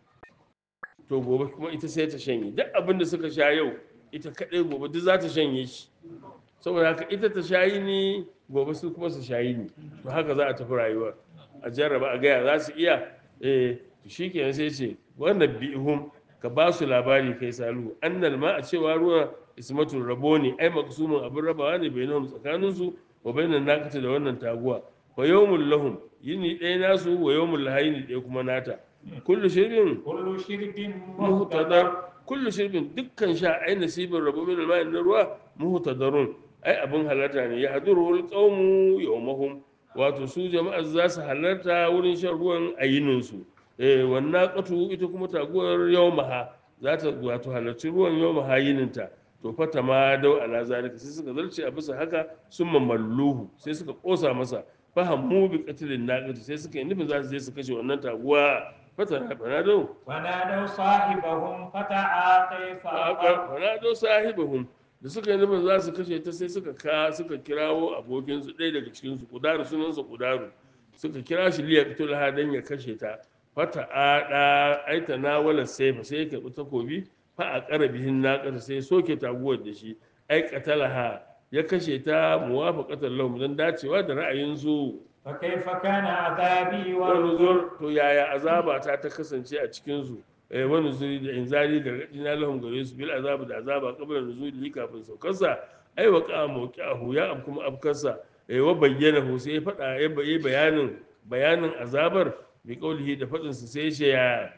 to gobe kuma ita sai ta shanye duk abin da suka sha yau ita kaɗai gobe duk za ta shanye shi saboda haka ita ta shayi ne gobe su kuma su shayi ne to haka za a tafi rayuwa a jarraba a gaya za su iya eh to shikenan sai ce wannan bi'hum ka ba su labari kai salu annal ma a cewa ruwa ismatul rabo ne ai maksumin abin rabawa ne bainahum tsakanin su wa bainan nakata da wannan taguwa wa yawmul lahum yini ɗaya nasu wa yawmul lahayni ɗaya kuma nata kullu shirbin كل شرب muhtadar مهتدر kullu shirbin dukkan sha ai nasibin rabo min al na ruwa muhtadarun ai abin halarta ne ya haduru wal qawmu yawmahum wato su jama'a za su halarta wurin shan ruwan ayinin su eh wannan qatu ita kuma taguwar yawmaha za ta wato halarci ruwan yawmaha yininta to fata ma dau ala zalika sai suka zarce a bisa haka sun mamalluhu sai suka kosa masa fahammu bi qatlin naqati sai suka yi nufin za su je su kashe wannan taguwa fata na dau ونادوا صاحبهم فتعاطى فعقر fanado sahibahum da suka yi nufin za su kashe ta sai suka ka suka kirawo abokinsu ɗaya daga cikinsu kudaru sunansa kudaru suka kira shi liya fitul dan ya kashe ta fata ada aita na wala saifa sai ya karɓi takobi fa a ƙara bihin naƙasa sai ya soke taguwar da shi ai qatalaha ya kashe ta muwafaqatan lahum dan dacewa da ra'ayinsu فكيف كان عذابي wani ونذر zur to yaya azaba ta ta kasance a cikinsu eh wani zuri da inzari gargaɗi na lahum gare su bil azabu da azaba qabla nuzuli kafin saukarsa ai wa qa mawqi'ahu ya am kuma afkarsa eh wa bayyana hu sai ya faɗa ya bayi bayanin bayanin azabar bi qaulihi da faɗin sa sai ya ce ya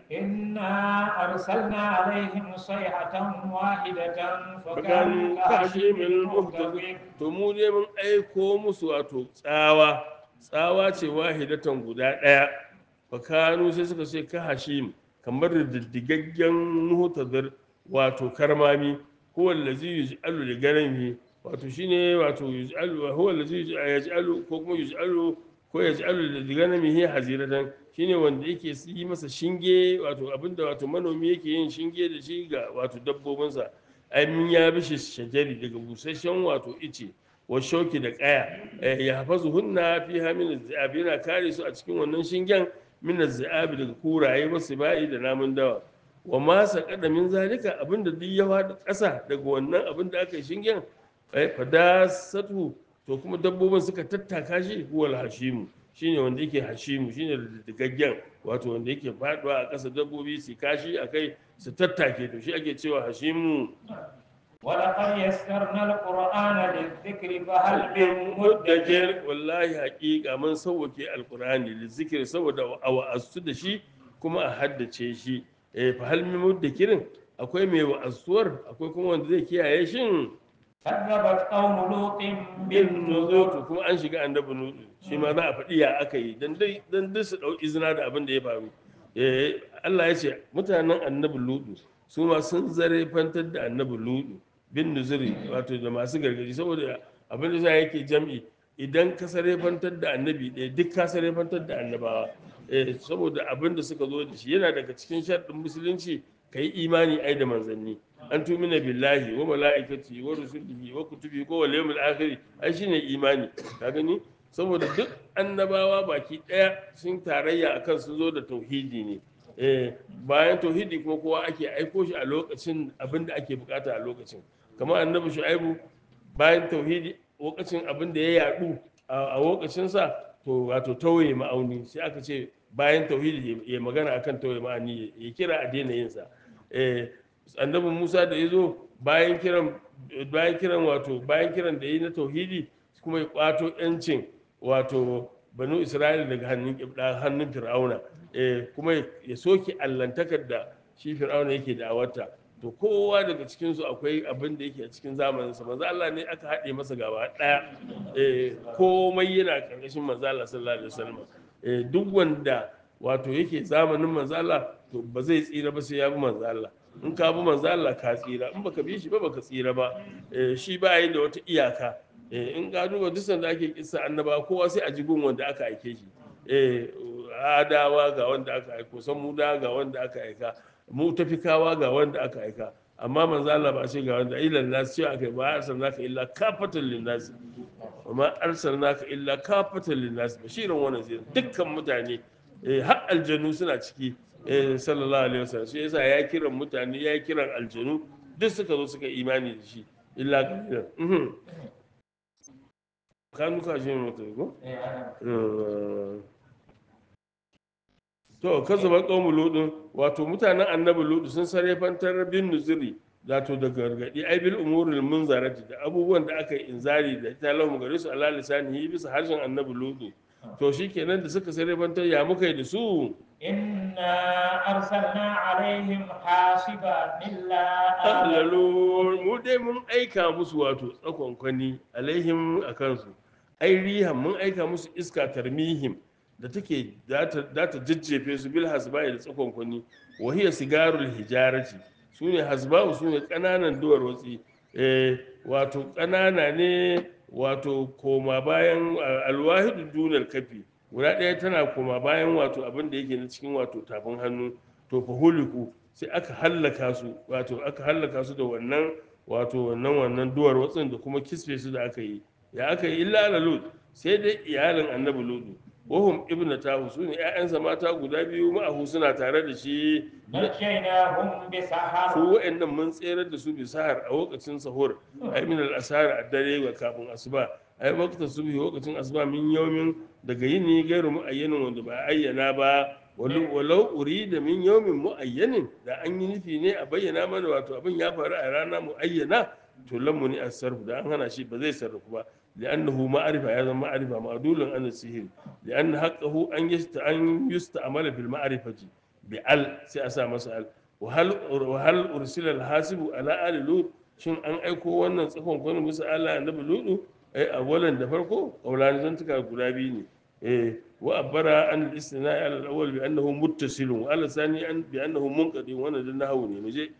إنا أرسلنا عليهم صيحة واحدة fakanu فكانوا كهشيم kashimil المهتدر muhtadin to mu ne mun aiko musu wato tsawa tsawa ce wahidatan guda ɗaya fakanu sai suka ce ka hashim kamar da diddigaggen muhtadar wato karmami huwa allazi yuj'alu li ganami wato shine wato yuj'alu huwa allazi yuj'alu ko kuma yuj'alu ko yaj'alu li ganamihi haziratan shine wanda yake yi masa shinge wato abinda wato manomi yake yin shinge da shi ga wato dabbobinsa amin ya bishi shajari daga busasshen wato ice wa shauki da kaya eh, ya hafazu hunna fi hamin zabi yana kare su a cikin wannan shingen min zabi daga kuraye wasu ba'i da namun dawa wa ma saqada min zalika abinda duk ya faɗi ƙasa daga wannan abin da aka yi shingen eh, fadasatu to kuma dabbobin suka tattaka shi huwal hashimu shine wanda yake hashimu shine digaggen wato wanda yake faduwa a ƙasa dabbobi su kashi a kai su tattake to shi ake cewa hashimu ولقد يسرنا القرآن للذكر فهل من مدكر muddakir wallahi haƙiƙa mun sauwake alqur'ani lizikir saboda a wa'azu da shi kuma a haddace shi eh fa hal min muddakirin akwai mai wa'azuwar akwai kuma wanda zai kiyaye shin كذبت قوم لوط bin بالنذر nuzutu kuma an shiga annabi nudu shi ma za a faɗi ya aka yi dan dai dan dai su dau izina da abin da ya faru eh Allah ya ce mutanen annabi ludu su ma sun zare fantar da annabi ludu bin nuzuri wato da masu gargaji saboda abin da za yake jam'i idan ka sare fantar da annabi ɗaya duk ka sare fantar da annabawa eh saboda abin da suka zo da shi yana daga cikin sharɗin musulunci ka yi imani ai da manzanni an tumina billahi wa mala'ikati wa rusulihi wa kutubi ko wal yawmil akhir ai shine imani ka gani saboda duk annabawa baki daya sun tarayya akan sun zo da tauhidi ne eh bayan tauhidi kuma kowa ake aiko shi a lokacin abin da ake bukata a lokacin kamar annabi shu'aibu bayan tauhidi lokacin abin da ya yadu a lokacin sa to wato tauye ma'auni sai aka ce bayan tauhidi ya magana akan tauye ma'ani ya kira a daina yin sa eh annabi Musa da yazo bayan kiran bayan kiran wato bayan kiran da yi na tauhidi kuma ya kwato yancin wato banu Isra'ila daga hannun kibda hannun Fir'auna eh kuma ya soke allantakar da shi Fir'auna yake da awarta to kowa daga cikin su akwai abin da yake a cikin zamanin sa manzo Allah ne aka haɗe masa gaba daya eh komai yana karkashin manzo Allah sallallahu alaihi wasallam eh duk wanda wato yake zamanin manzo Allah to ba zai tsira ba sai ya bi manzo Allah in ka bi manzo Allah ka tsira in baka bi shi ba baka tsira ba eh shi ba yi da wata iyaka eh in ka duba duk sanda ake kissa annaba kowa sai a ji gun wanda aka aike shi eh adawa ga wanda aka aiko samuda ga wanda aka aika mu tafikawa ga wanda aka aika amma manzo Allah ba shi ga wanda ila nas ce aka ba arsalnaka illa kafatan linnas wa ma arsalnaka illa kafatan linnas bashiran wa nazir dukkan mutane eh har aljanu suna ciki eh sallallahu alaihi wasallam shi yasa ya kiran mutane ya kiran aljanu duk suka zo suka imani da shi illa kalilan mhm kanu ka shi mutu ko to kazzaba qaumu ludun wato mutanen annabi ludu sun sarrafantar bin nuzuri wato da gargadi ai bil umuril munzarati da abubuwan da aka yi inzari da ta lahu gare su ala lisanihi bisa harshen annabi ludu to shikenan da suka sarrafantar ya muka yi da su إنا أرسلنا عليهم حاصبا إلا آل ahlalu mu dai mun aika musu wato tsakonkwani alaihim a kansu ai rihan mun aika musu iska tarmihim da take za ta jajjefe su bil hasba'i da tsakonkwani wa hiya sigarul hijarati su ne hasba'u su ne ƙananan duwar watsi eh, wato ƙanana ne wato koma bayan alwahidu dunar kafi guda ɗaya tana koma bayan wato abin da yake na cikin wato tafin hannu to fa huliku sai aka hallaka su wato aka hallaka su da wannan wato wannan wannan duwar watsin da kuma kisfe su da aka yi ya aka yi illa ala lut sai dai iyalin annabi lutu wahum ibnu tahu su ne ƴaƴansa mata guda biyu ma'ahu suna tare da shi نجيناهم بسحر su wa'annan mun tserar da su bi sahar a lokacin sahur ai min al asar a dare ga kafin asuba ai waqta subhi lokacin asuba min yawmin daga yini gairu muayyanin wanda ba a ayyana ba walau walau urida min yawmin muayyanin da an yi nufi ne a bayyana mana wato abin ya faru a rana muayyana to lammu ni as-sarf da an hana shi ba zai sarrafu ba لأنه معرفة هذا معرفة معدول عن السهل لأن حقه أن يست أن يستعمل في المعرفة بأل سيأسا مسأل وهل وهل أرسل الحاسب على آل لوط shin an aiko wannan tsakon kwanin musu Allah annabi ludu ai awalan da farko kaulani zan tuka guda biyu ne eh wa abara an al-istina ala al-awwal bi annahu muttasilun wa ala sani an bi annahu munqadi wannan dan nahawu ne muje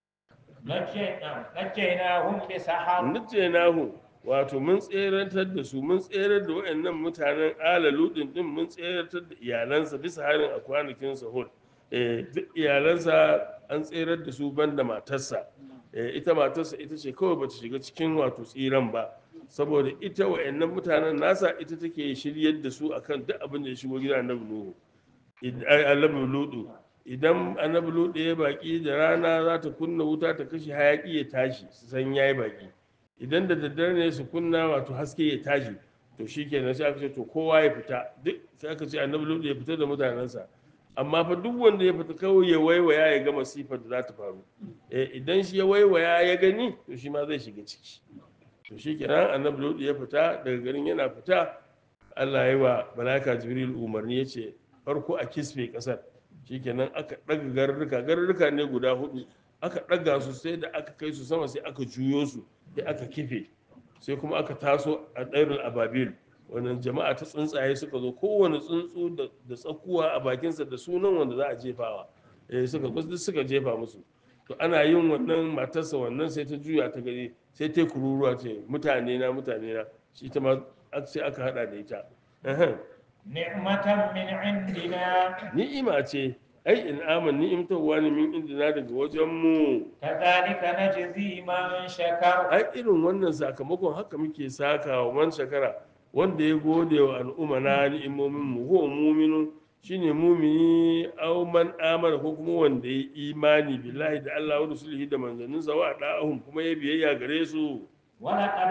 نجينا- نجيناهم بسحر nace nahu wato mun tserantar da su mun tserar da wayannan mutanen ala ludin din mun tserantar da iyalansa bisa harin a kwanakin sahur eh duk iyalansa an tserar da su banda matarsa eh ita matarsa ita ce kawai bata shiga cikin wato tsiran ba saboda ita wayannan mutanen nasa ita take shiryar da su akan duk abin da ya shigo gidan annabi nuhu Id- ai, annabi ludu idan annabi ludu ya baki da rana za ta kunna wuta ta kashe hayaki ya tashi su san yayi baki idan da daddare ne su kunna wato haske ya tashi to shikenan sai aka ce to kowa ya fita duk sai aka ce annabi ludu ya fita da mutanensa amma fa duk wanda ya fita kawai ya waiwaya ya ga masifar da za ta faru eh, idan shi ya waiwaya ya gani to shi ma zai shiga ciki to shikenan annabi ludu ya fita daga garin yana fita Allah ya yi wa malaka jibril umarni ya ce farko a kisfe kasar shikenan aka ɗaga garurruka garurruka ne guda hudu aka ɗaga su sai da aka kai su sama sai aka juyo su sai aka kife sai kuma aka taso a ɗairin ababil wannan jama'a ta tsuntsaye suka zo kowane tsuntsu da da tsakuwa a bakinsa da sunan wanda za a jefawa eh suka duk suka jefa musu to ana yin wannan matarsa wannan sai ta juya ta gani sai ta yi kururuwa ce mutane na mutane na shi ta ma sai aka hada da ita Ehem. نعمة من عندنا ni'ima ce ai in aman ni'imtarwa ne min indina daga wajen mu كذلك نجزي من شكر ai irin wannan sakamakon haka muke saka wa man shakara wanda ya gode wa al'umma na ni'imomin mu huwa muminu shine mumini aw man amana ko kuma wanda ya imani billahi da Allah wa rasulihi da manzanninsa wa da'ahum kuma ya biyayya gare su ولقد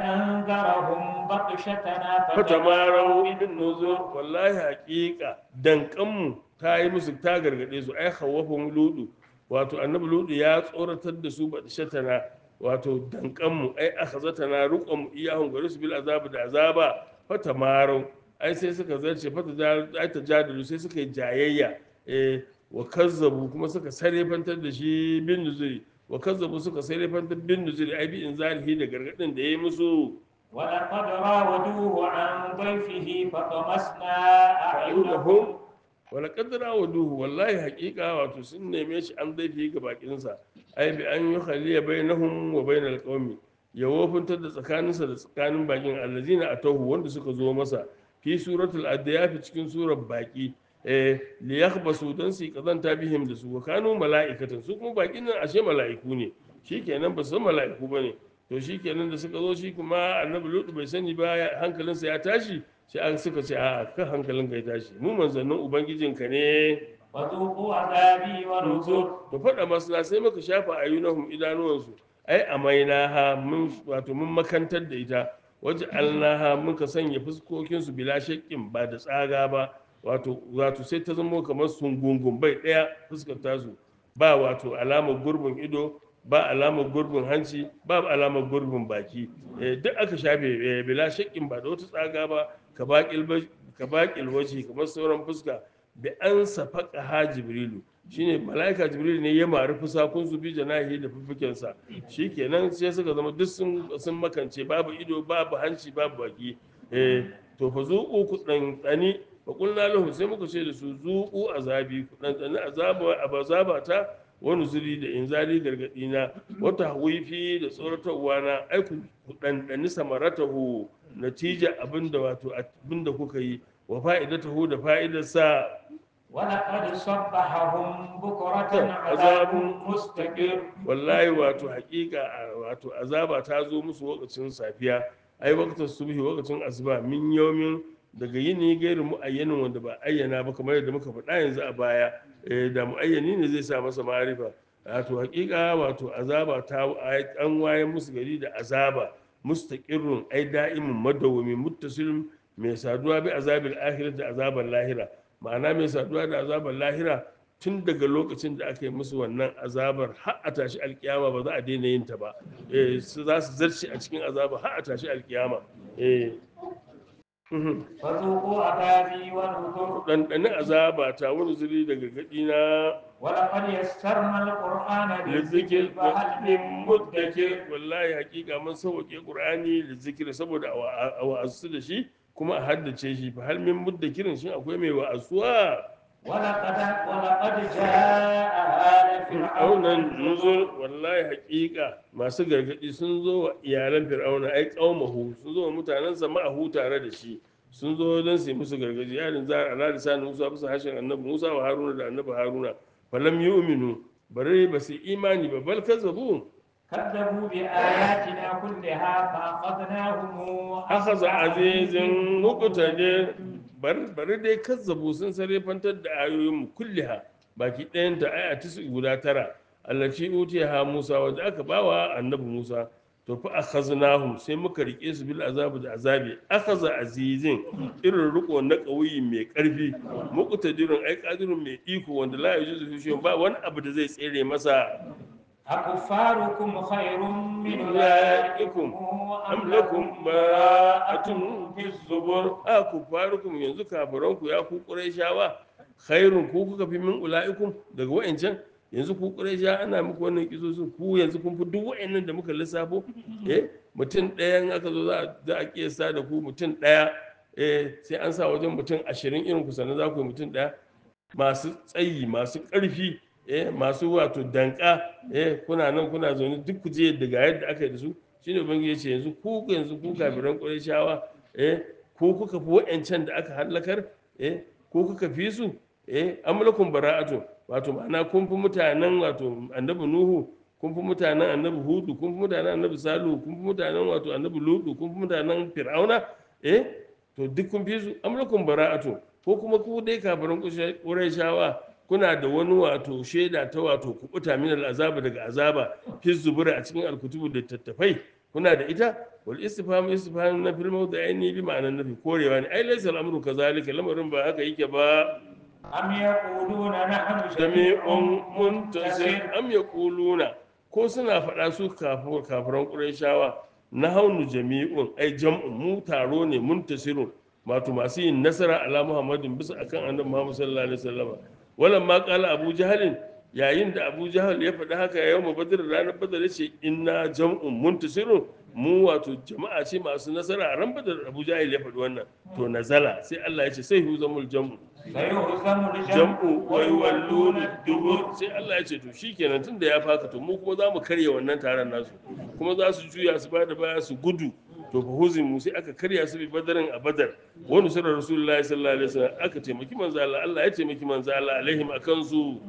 أنذرهم بطشتنا fatamarau bin nuzur wallahi haƙiƙa dankanmu ta yi musu ta gargaɗe su ai hawafin ludu wato annabi ludu ya tsoratar da su ba shatana wato dankanmu ai akhazatana ruqam iyahum gari su bil azab da azaba fatamarau ai sai suka zarce fata ai tajadilu sai suka yi jayayya eh wa kazzabu kuma suka sarefantar da shi bin nuzuri wa kazzabu suka sarefantar bin nuzuri ai bi inzalihi da gargadin da yayi musu ولقد راودوه عن ضيفه فطمسنا أعينهم fa'inahum wala kaddara wa duhu wallahi haƙiƙa wato sun neme shi an zaifi ga bakinsa ai bi an yi khaliya bainahum wa bainal qaumi ya wofintar da tsakaninsa da tsakanin bakin allazina atahu wanda suka zo masa fi suratul adiyaf cikin surar baki eh li yakhbasu dan su kazanta bihim da su wa kanu mala'ikatan su kuma bakin nan ashe mala'iku ne shikenan ba su san mala'iku bane to shikenan da suka zo shi kuma annabi lutu bai sani ba ya- hankalinsa ya tashi sai an suka ce a kan hankalinka ya tashi mu manzannin ubangijinka ne وذوقوا عذابي ونذر to faɗa masu na sai muka shafa ayyunahum idanuwansu ai amainaha mun wato mun makantar da ita waje alnaha muka sanya fuskokinsu bila shakkin ba da tsaga ba wato wato sai ta zama kamar sungungun bai ɗaya fuskar tasu ba wato alamar gurbin ido ba alamar gurbin hanci ba alamar gurbin baki Eh, duk aka shafe eh, bila shakkin ba da wata tsaga ba ka baƙil ba- ka baƙil waje kamar sauran fuska bi an safaka ha jibrilu shine mala'ika jibril ne ya mari fusakun su bi janahi da fufukensa shikenan sai suka zama duk sun sun makance babu ido babu hanci babu baki eh to fa zuqu ku dan tsani fa qulna lahum sai muka ce da su zuqu azabi ku dan tsani azaba abazaba ta wani zuri da inzali gargadi na wata wifi da tsoratarwa na ai ku ku ɗanɗani samaratahu natija abinda wato abinda kuka yi wa fa'idatahu da fa'idarsa ولقد صبحهم بكرة عذاب azabun مستقر wallahi wato hakika a- wato azaba ta zo musu lokacin safiya ai waqtar subhi lokacin asuba min yawmin daga yini gairu muayyanin wanda ba ayyana ba kamar yadda muka faɗa yanzu a baya eh, da muayyani ne zai sa masa ma'arifa wato hakika wato azaba ta an waye musu gari da azaba mustaqirrun ai da'imun madawwami muttasilun mai saduwa bi azabil akhirah da azabar lahira ma'ana mai saduwa da azabar lahira tun daga lokacin da aka yi musu wannan azabar har a tashi alkiyama ba za a daina yin ta ba eh su za su zarce a cikin azabar har a tashi alkiyama eh mhm. فذوقوا عذابي ونذر ɗanɗani azaba ta wani zuri daga gaɗi na ولقد يسرنا القرآن lizikir للذكر فهل من muddakir مدكر wallahi hakika mun sauke qur'ani lizikir saboda a wa- a wa'azu da shi kuma a haddace shi fa hal min muddakirin shin akwai mai wa'azuwa ولقد ولقد جاء آل فرعون fir'aunan النذر nuzur wallahi hakika masu gargadi sun zo wa iyalan fir'auna ai qaumahu sun zo wa mutanensa ma'ahu tare da shi sun zo don su yi musu gargadi yarin za a ladi sani musa bisa hashin annabi musa wa haruna da annabi haruna falam yu'minu bare ba su imani ba bal kazzabu كذبوا بآياتنا كلها فأخذناهم akhadha azizin muqtadir bar bari dai kazzabu sun sarrafantar da ayoyin kulliha baki ɗayan ta aya ta guda tara allati utiha Musa wanda aka bawa annabi Musa to fa akhaznahum sai muka rike su bil azabi da azabi akhadha azizin irin riko na kauyi mai karfi muqtadirun ai qadirun mai iko wanda la yujuzu fi ba wani abu da zai tsere masa أكفاركم خير من أولئكم أولئكم am lakum ba'atun fi zubur a ku farukum yanzu kafiranku ya ku qurayshawa khairun ku kuka fi min ulaikum daga wa'ancan yanzu ku quraysha ana muku wannan kisosu ku yanzu kun fi duk wa'annan da muka lissafo eh mutum ɗaya in aka zo za a- za a kiyasta da ku mutum ɗaya eh sai an sa wajen mutum ashirin irin ku sannan za ku yi mutum ɗaya masu tsayi masu ƙarfi eh masu wato danka eh kuna nan kuna zaune duk ku je daga yadda aka yi da su shine ubangiji ya ce yanzu ku yanzu ku kafiran ƙurayshawa eh ko kuka fi wa'ancan da aka hallakar eh ko kuka fi su eh amlakum bara'atu wato ma'ana kun fi mutanen wato annabi nuhu kun fi mutanen annabi hudu kun fi mutanen annabi salu kun fi mutanen wato annabi ludu kun fi mutanen fir'auna eh to duk kun fi su amlakum bara'atu ko kuma ku dai kafirin ƙurayshawa kuna da wani wato shaida ta wato kubuta min al'azaba daga azaba fi zubura a cikin alkutubu da tattafai kuna da ita wal istifham istifham na fil mawdi'aini bi ma'anan nafi korewa ne ai laysa al-amru kazalika lamarin ba haka yake ba أم يقولون نحن jami'un جميع muntasir منتصر am yaquluna ko suna faɗa su kafir kafiran qurayshawa na haunu jami'un ai jam'un mu taro ne muntasirun wato masu yin nasara ala muhammadin bisa akan annabi muhammad sallallahu alaihi wasallam wannan ma qala abu jahalin yayin da abu jahal ya faɗi haka yau mu badar ranar badar ya ce inna jam'un muntasirun mu wato jama'a ce masu nasara a ran badar abu jahal ya faɗi wannan to nazala sai Allah ya ce sai hu zamul jam'u سيهزم الجمع jam'u wai ويولون walluna dubur الدبر sai Allah ya ce to shikenan tunda ya faka to mu kuma za mu karya wannan taron nasu kuma za su juya su bada baya su gudu to fa huzimu sai aka karya su bi badarin a badar wani sura rasulullahi sallallahu alaihi wasallam aka taimaki manzo Allah Allah ya taimaki manzo Allah alaihim akan su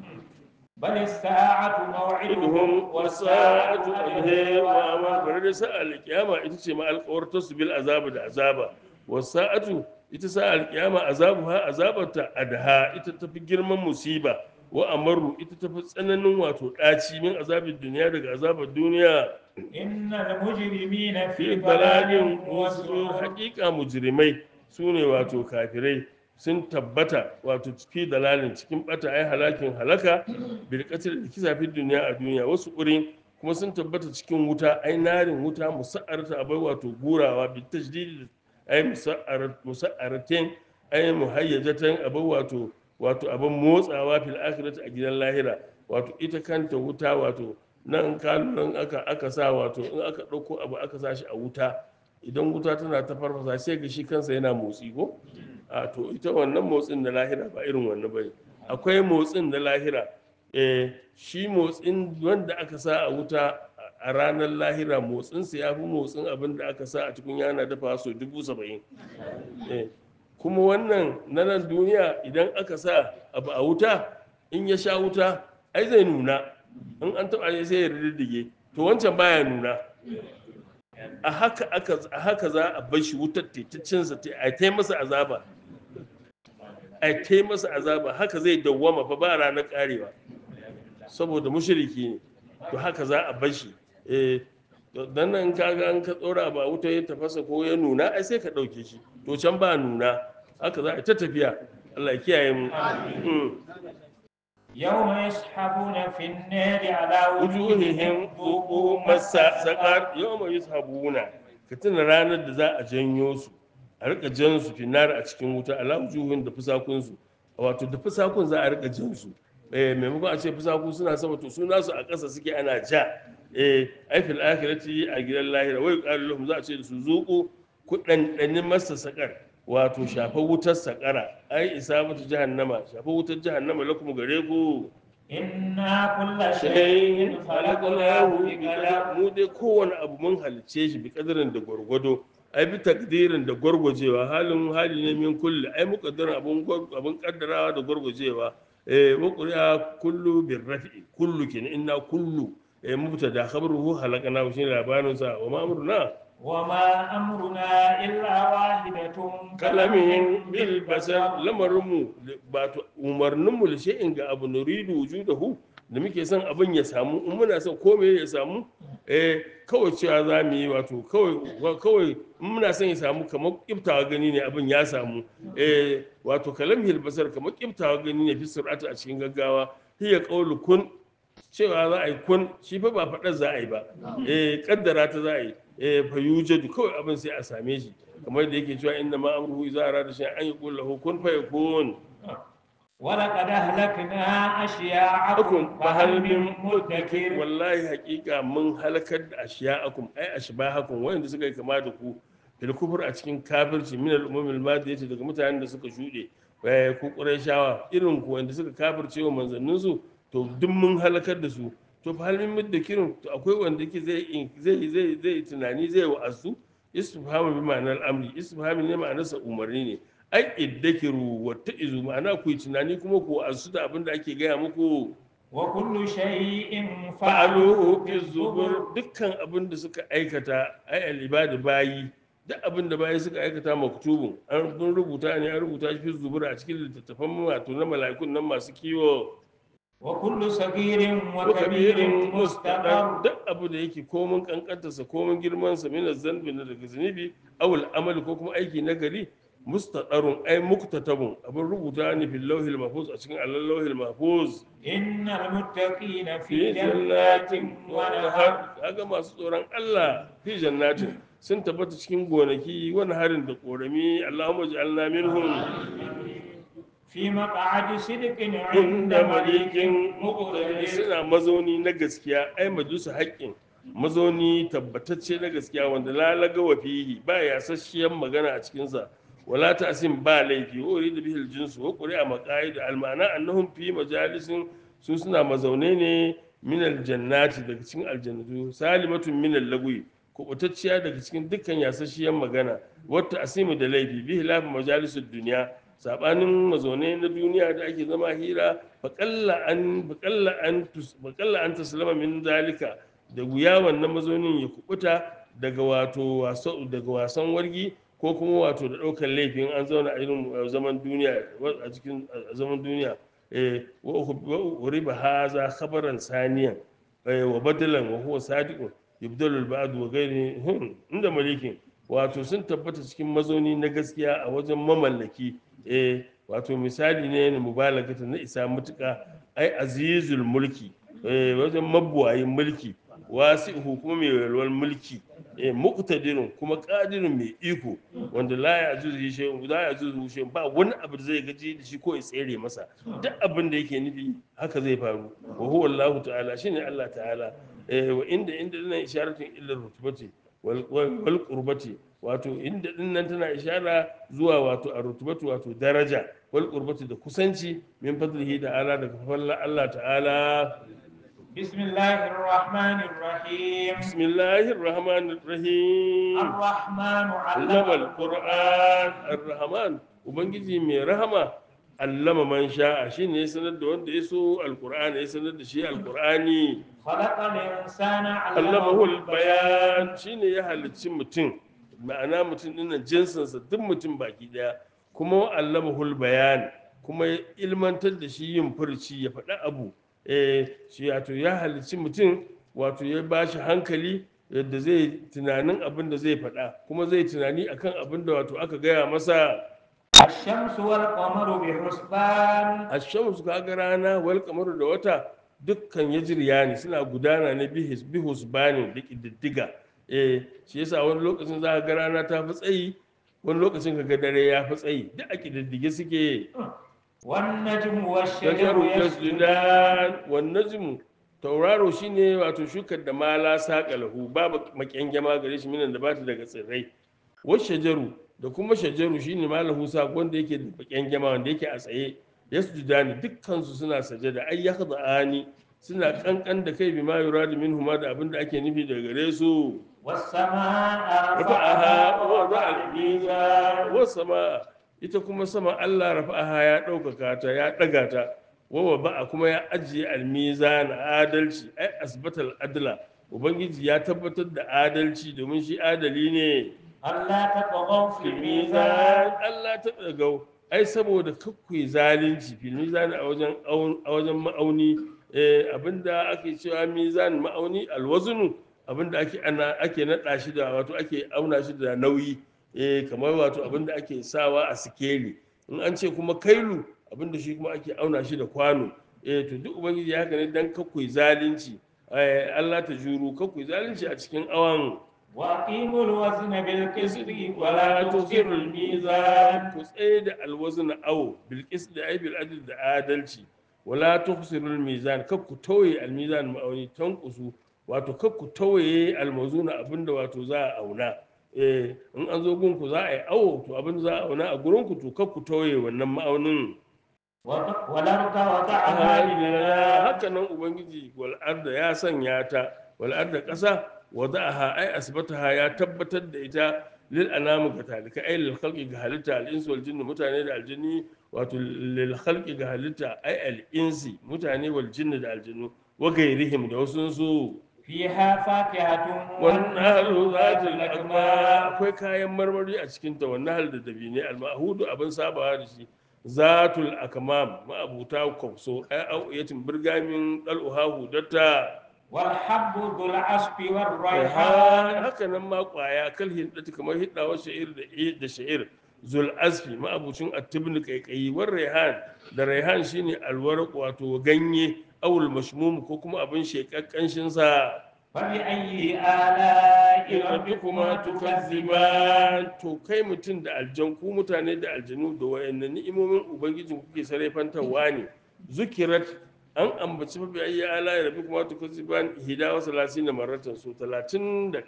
بل الساعة موعدهم idhum والساعة wasa'atu أدهى adhe wa aman وأمر bare da sa'al kiyama ita ce ma alƙawarta su bil azaba da azaba wasa'atu ita sa'al kiyama azabuha azabarta adha ita tafi girman musiba wa amaru ita tafi tsananin wato ɗaci min azabin duniya daga azabar duniya إن المجرمين fi في balalin ضلال wasu وسعر haƙiƙa mujrimai su ne wato kafirai sun tabbata wato fi dalalin cikin bata ai halakin halaka bil qatl da kisa fi duniya a duniya wasu urin kuma sun tabbata cikin wuta ai narin wuta musa'arata abai wato gurawa bi tajdid ai musa'arat musa'aratin ai muhayyajatan abai wato wato abin motsawa fil akhirati a gidan lahira wato ita kanta wuta wato nan kanunan aka aka sa wato in aka ɗauko abu aka sa shi a wuta idan wuta tana ta farfasa sai ga shi kansa yana motsi ko a to ita wannan motsin na lahira ba irin wannan bane akwai motsin na lahira eh shi motsin wanda aka sa a wuta a ranar lahira motsinsa ya fi motsin abin da aka sa a cikin yana dafa so dubu saba'in eh kuma wannan na nan duniya idan aka sa abu a wuta in ya sha wuta ai zai nuna in an taɓa shi sai ya riddige to wancan baya nuna a haka aka a haka za a bar shi wutar tetacinsa a ta masa azaba a ta masa azaba haka zai dawwama fa ba ranar karewa saboda mushriki ne to haka za a bar shi eh to dan nan kaga an ka tsora ba wuta ya tafasa ko ya nuna ai sai ka dauke shi to can ba nuna haka za a ta tafiya Allah ya kiyaye mu Mm. يوم يسحبون في النار على wujuhihim buku masa sakar yawma yushabuna ka tuna ranar da za a janyo su a rika jan su finar a cikin wuta ala wujuhin da fusakun su wato da fusakun za a rika jan su eh maimakon a ce fusaku suna sama to su nasu a ƙasa suke ana ja eh ai fil akhirati a gidan lahira wai qalu lahum za a ce da su zuqu ku dandanin masa sakar wato shafa wutar sakara ai isabatu jahannama shafa wutar jahannama lakum gare ku إنا كل shayin شيء halakalahu خلقناه bi qadar بقدر mu dai kowane abu mun halice shi bi kadarin da gwargwado ai bi takdirin da gwargwajewa halin hali ne min kulli ai muqaddarin abun gwar- abun kaddarawa da gwargwajewa eh muqriya kullu bir rafi kullu kin inna kullu eh mubtada khabruhu halakana shi labarin sa wa ma amruna وما أمرنا إلا واحدة kalamin bil basar lamarinmu ba to umarninmu da shay'in ga abu nuridu wujudahu da muke son abin ya samu in muna son komai ya samu eh kawai cewa za mu yi wato kawai kawai in muna son ya samu kamar kiftawa gani ne abin ya samu eh wato kalamil basar kamar kiftawa gani ne fi sur'ata a cikin gaggawa hiya qawlu kun cewa za a yi kun shi fa ba faɗar za a yi ba eh kaddara ta za a yi eh fa yujadu kawai abin sai a same shi kamar da yake cewa inna ma amruhu idza arada shay'an an yaqul lahu kun fayakun ولقد أهلكنا أشياعكم akum fa hal min فهل من muddakir مدكر wallahi haƙiƙa mun halakar da ashiya'akum ai ashbahakum wanda suka yi kama da ku fil kufur a cikin kafirci min al umamil madiyati daga mutanen da suka shuɗe eh ku qurayshawa irin ku wanda suka kafirce wa manzannin su to duk mun halakar da su to fa hal min muddakirin to akwai wanda yake zai zai zai zai tunani zai wa'azu istifhamu bi ma'anar amri istifhamu ne ma'anarsa umarni ne ai iddakiru wa ta'izu ma'ana ku yi tunani kuma ku wa'azu da abin da ake gaya muku وكل شيء fa'aluhu فعلوه fi في zubur الزبر dukkan abin da suka aikata ai al-ibadu bayi duk abin da bayi suka aikata maktubun an mun rubuta ne an rubuta shi fi zubur a cikin littattafan wato na mala'ikun nan masu kiwo وكل صغير wa وكبير kabirin mustaqar مستقر duk abu da yake komin kankantarsa komin girmansa min zanbi na daga zunubi awul amali ko kuma aiki na gari mustaqarun ai muktatabun abin rubuta ne fil lawhil mahfuz a cikin allal lawhil mahfuz إن المتقين fi في جنات jannatin wa ونهر nahar kaga masu tsoron Allah fi jannatin sun tabbata cikin gonaki wani harin da korami Allahumma ij'alna minhum في مقعد صدق عند inda مليك malikin مقتدر suna mazauni na gaskiya ai majusu haƙƙin mazauni tabbatacce na gaskiya wanda lalaga wa fihi ba ya sasshiyar magana a cikinsa wala ta'sim ba laifi wa uridu bihil jinsu wa quri'a maqaid al ma'ana annahum fi majalisin su suna mazaune ne min al jannati daga cikin aljannatu salimatun min al lagwi kubutacciya daga cikin dukkan yasasshiyar magana wata asimu da laifi bihi lafi majalisud duniya sabanin mazaune na duniya da ake zama hira faƙalla an faƙalla an tus- faƙalla an taslama min zalika da wuya wannan mazaunin ya kubuta daga wato waso daga wasan wargi ko kuma wato da ɗaukar laifin an zauna a irin uh, zaman duniya wa- a cikin a zaman duniya eh wa wa riba haza khabaran saniyan eh, wa badalan wa huwa sadiqun yubdalul ba'd wa ghairi hmm, inda malikin wato sun tabbata cikin mazauni na gaskiya a wajen mamallaki eh wato misali ne na mubalagata na isa mutuka ai azizul mulki eh wajen mabuwayin mulki wasi'uhu kuma mai walwal mulki eh muqtadirun kuma qadirun mai iko wanda la ya'juzu shay'un la ya'juzu shay'un ba wani abu da zai gaji da shi ko ya tsere masa duk abin da yake nufi haka zai faru wa huwa Allah ta'ala shine Allah ta'ala eh wa inda inda nan isharatun illa rutubati wal wal qurbati wato inda din nan tana ishara zuwa wato a rutubatu wato daraja wal qurbati da kusanci min fadlihi ta'ala daga falla Allah ta'ala بسم الله الرحمن الرحيم bismillahir rahmanir rahim الرحمن علم allama القرآن alquran arrahman ubangiji mai rahama allama man sha'a shine ya sanar da wanda ya so alqur'ani ya sanar da shi alqur'ani خلق الإنسان allamahu علمه albayan shine ya halicci mutum ma'ana mutum dinnan jinsinsa duk mutum baki daya kuma allamahu bayan kuma ya ilmantar da shi yin furci ya faɗi abu eh shi wato ya halicci mutum wato ya ba shi hankali yadda zai tunanin abin da zai faɗa kuma zai tunani akan abin da wato aka gaya masa الشمس والقمر بحسبان ashamsu kaga rana wal kamaru da wata dukkan yajriya ne suna gudana ne bihis bihus bani da kididdiga eh shi yasa wani lokacin za ka ga rana ta fi tsayi wani lokacin ka ga dare ya fi tsayi duk a kididdige suke والنجم والشجر shajaru يسجدان yasjudan wan najmu tauraro shine wato shukar da mala saƙa lahu babu makyangema gare shi minan da bata daga tsirrai wasu shajaru da kuma shajaru shine malahu saƙo wanda yake da makyangema wanda yake a tsaye yasjudani dukkan su suna sajada ay yakhda'ani suna kankan da kai bima yuradu minhuma da abin da ake nufi daga gare su والسماء rafa'aha رفعها wa ووضع al الميزان wa sama ita kuma sama Allah rafa'aha ya ɗaukaka ta ya ɗaga ta wa ba'a kuma ya ajiye almizan adalci ai asbatal adla ubangiji ya tabbatar da adalci domin shi adali ne ألا تطغوا في filmizan الميزان Allah ta ɗagau ai saboda kakwai zalunci filmizan a wajen aun- a wajen ma'auni eh, abinda ake cewa mizan ma'auni alwazunu abinda ake ana ake naɗa shi da wato ake auna shi da nauyi eh, kamar wato abinda ake sawa a sikeli in an ce kuma kailu abinda shi kuma ake auna shi da kwano eh, to duk ubangiji ya haka ne dan kakwai zalunci eh, Allah ta juru kakwai zalunci a cikin awan وأقيموا الوزن بالقسط ولا wala تخسروا tusirul الميزان mizan ku tsaye da alwazn awo bil qist da aibil adl da adalci wala tusirul mizan kar ku tauye al mizan ma'auni tankusu wato kar ku tauye al mawzuna abinda wato za a auna eh in an zo gun ku za a yi awo to abin za a auna a gurin ku to kar ku tauye wannan ma'aunin وط- والأرض وضعها للناس haka nan ubangiji wal arda ya sanya ta wal arda ƙasa wada'aha ai asbataha ya tabbatar da ita lil anamu ga talika ai lil khalqi ga halitta al insu wal jinni mutane da aljinni wato lil khalqi ga halitta ai al insi mutane wal jinni da aljinnu wa gairihim da wasu su فيها فاكهة wannan halu zatul الأكمام akma akwai kayan marmari a cikin ta wannan hal da dabine al mahudu abin sabawa da shi zatul akmam ma'abuta kwafso ai auyatin birgamin dal'uhahu datta والحب ذو العصف raihan والريحان haka nan ma kwaya kal hindati kamar hiddawa sha'ir da da sha'ir zul asfi ma'abucin attibni kaikayi war raihan da raihan shine alwarq wato ganye awul mashmum ko kuma abin shekakken sa فبأي آلاء rabbikuma ربكما tukazziban تكذبان to kai mutum da aljan ku mutane da aljanu da wayannan ni'imomin ubangijin kuke sarrafantarwa ne zukirat an ambaci mafi ayi ala ya rabi kuma tukazziban hidawa salasina maratan so 31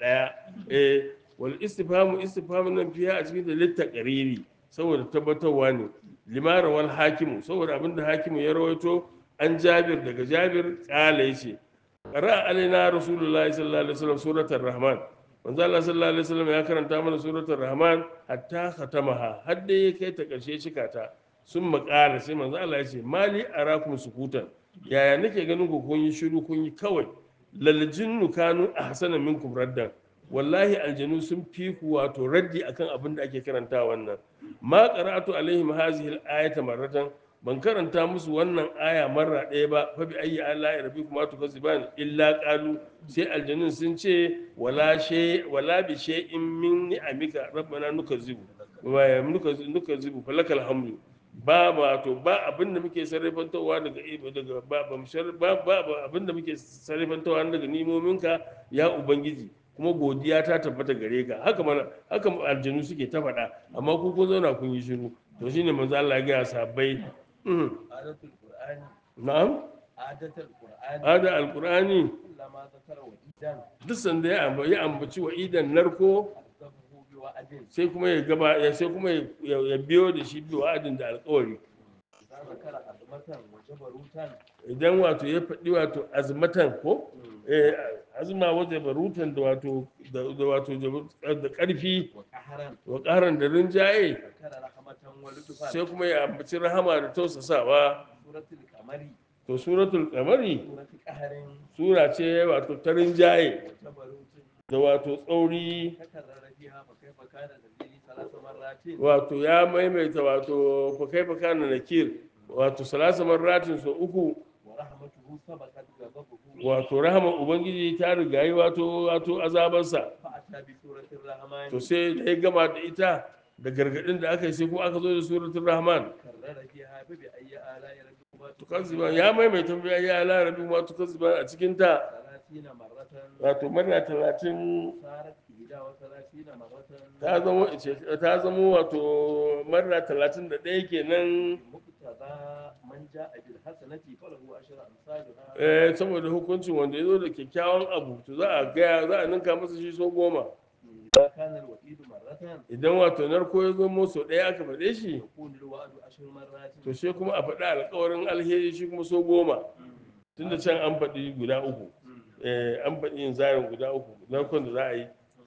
eh wal istifhamu istifhamu nan fiya a cikin da litta qariri saboda tabbatarwa ne limara wal hakimu saboda abinda hakimu ya rawaito an jabir daga jabir kala yace qara alaina rasulullahi sallallahu alaihi wasallam suratul rahman manzo Allah sallallahu alaihi wasallam ya karanta mana suratul rahman hatta khatamaha har dai ya kai ta karshe cika ta sun makala sai manzo Allah ya ce mali arakum sukutan yaya nake ganin ku kun yi shiru kun yi kawai laljinnu kanu ahsana minkum raddan wallahi aljanu sun fi ku wato raddi akan abin da ake karanta wannan ma qara'atu alaihim hazihi al-ayata marratan ban karanta musu wannan aya marra ɗaya ba fa bi ayyi ala rabbikum tukazziban illa qalu sai aljanun sun ce wala shay wala bi shay'in min ni'amika rabbana nukazzibu wa nukazzibu nukazzibu falakal hamdu ba ba to ba abin da muke sarrafantowa daga daga ba ba mu shar- ba ba ba abin da muke sarrafantowa daga nimominka ya ubangiji kuma godiya ta tabbata gare ka haka mana haka aljanu suke ta faɗa amma ku kun zauna kun yi shiru to shine manzo Allah ya ga sahabbai mhm, عادة القرآن na'am عادة القرآن ada alqur'ani كلما ذكر وإيدان duk sanda ya amba- ya ambaci wa idan narko ألزمه بوعد sai kuma ya gaba ya sai kuma ya ya biyo da shi biyo adin da alƙawari إذا ذكر عظمة وجبروتا idan wato ya faɗi wato azmatan ko eh, azma wata barutan da wato da da wato da ƙarfi وقهرا wa ƙaran da rinjaye ذكر رحمة ولطفا sai kuma ya ambaci rahama da tausasawa سورة القمر to suratul qamari سورة قهر sura ce wato ta rinjaye وجبروت da wato tsauri تكرر فيها فكيف كان نزيلي ثلاث مرات wato ya maimaita wato fa kaifa kana nakir wato salasa marratin so uku ورحمته سبقت غضبه wato rahama ubangiji ta rigayi wato wato azabarsa فأتى بسورة الرحمن to sai da ya gama da ita da gargadin da aka yi sai kuma aka zo da suratul rahman كرر فيها فبأي آلاء ربكما tukazziban ya maimaita ya ya la rabu ma tukazziban a cikin ta ثلاثين مرة wato marna talatin صارت إحدى وثلاثين مرة ta zamo ta zamo wato marna talatin da ɗaya kenan مقتضى من جاء بالحسنة فله عشر أمثالها eh, saboda hukuncin wanda ya zo da kyakkyawan abu to za a gaya za a ninka masa shi so goma إذا كان الوعيد مرة idan wato narko ya zo musu ɗaya aka faɗe shi يكون الوعد عشر مرات to sai kuma a faɗi alkawarin alheri shi kuma so goma tunda can an faɗi guda uku eh, an faɗi yin zarin guda uku narkon da za a yi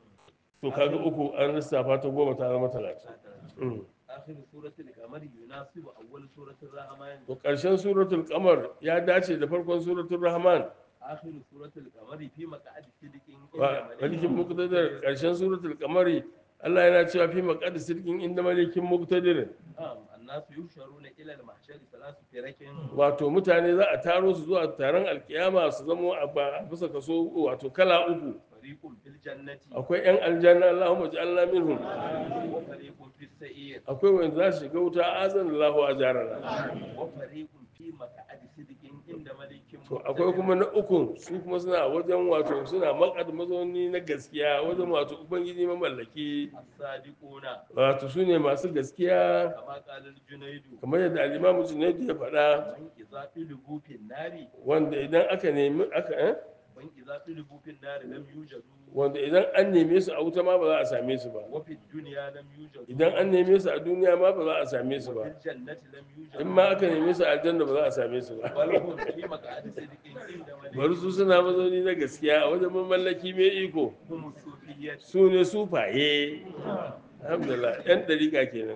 to kaga uku an lissafa ta goma ta zama talatin Mm. آخر سورة القمر يناسب أول سورة الرحمن to ƙarshen suratul kamar ya dace da farkon suratul rahman آخر سورة القمر في مقعد صدق wa malikin muqtadir ƙarshen suratul kamari Allah yana cewa fi maqad sirkin inda malikin muqtadir نعم الناس يحشرون إلى المحشر ثلاث فرق wato mutane za a taro su zuwa taron alkiyama su zama a ba- a bisa kaso wato kala uku فريق في الجنة akwai yan aljanna Allahumma ja'alna minhum وفريق في السعير akwai wanda za su shiga wuta azan Allahu ajarana وفريق في مقعد صدق عند ملك to akwai kuma na uku su kuma suna wajen wato suna makad mazauni na gaskiya wajen wato ubangiji mamallaki الصادقون wato su ne masu gaskiya كما قال الجنيد kamar yadda alimamu junaidu ya faɗa من إذا طلبوا في النار wanda idan aka nemi aka eh? من إذا طلبوا في النار لم يوجدوا wanda idan an neme su a wuta ma ba za a same su ba وفي الدنيا لم يوجدوا idan an neme su a duniya ma ba za a same su وفي ba الجنة لم يوجدوا in ma aka neme su a aljanna ba za a same su ba بل هم في مقعد صدق عند ملك bari su suna mazauni na gaskiya a wajen mamallaki mai iko هم الصوفية su ne sufaye alhamdulillah yan dariƙa kenan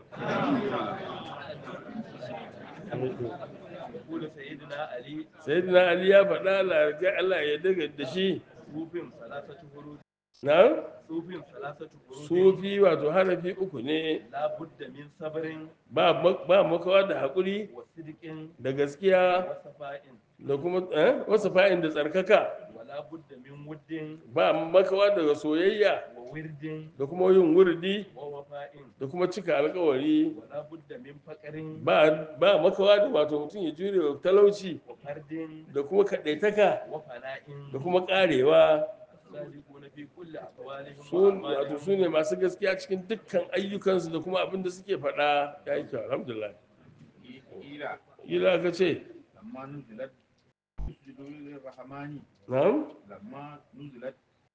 يقول سيدنا علي sayyidina ali ya faɗa Allah ya Allah ya daga da shi صوف ثلاثة فروج na sufin salasatu hurufin sufi wato harafi uku ne la budda min sabrin ba ma- ba makawa da haƙuri wa sidqin da gaskiya wa safa'in da kuma eh, wasu fa'in da tsarkaka wa la budda min wuddin ba makawa daga soyayya wa wirdin da kuma yin wurdi wa wafa'in da kuma cika alkawari wa la budda min faqrin ba ba makawa da wato mutum ya jure wa talauci wa fardin da kuma kaɗaitaka wa fana'in da kuma ƙarewa sadiquna fi kulli aqwalihim su wato su ne masu gaskiya cikin dukkan ayyukansu da kuma abin da suke faɗa ya yi kyau alhamdulillah Ila ila ka ce lamma nuzilat usjudu lirrahmani na'am lamma nuzilat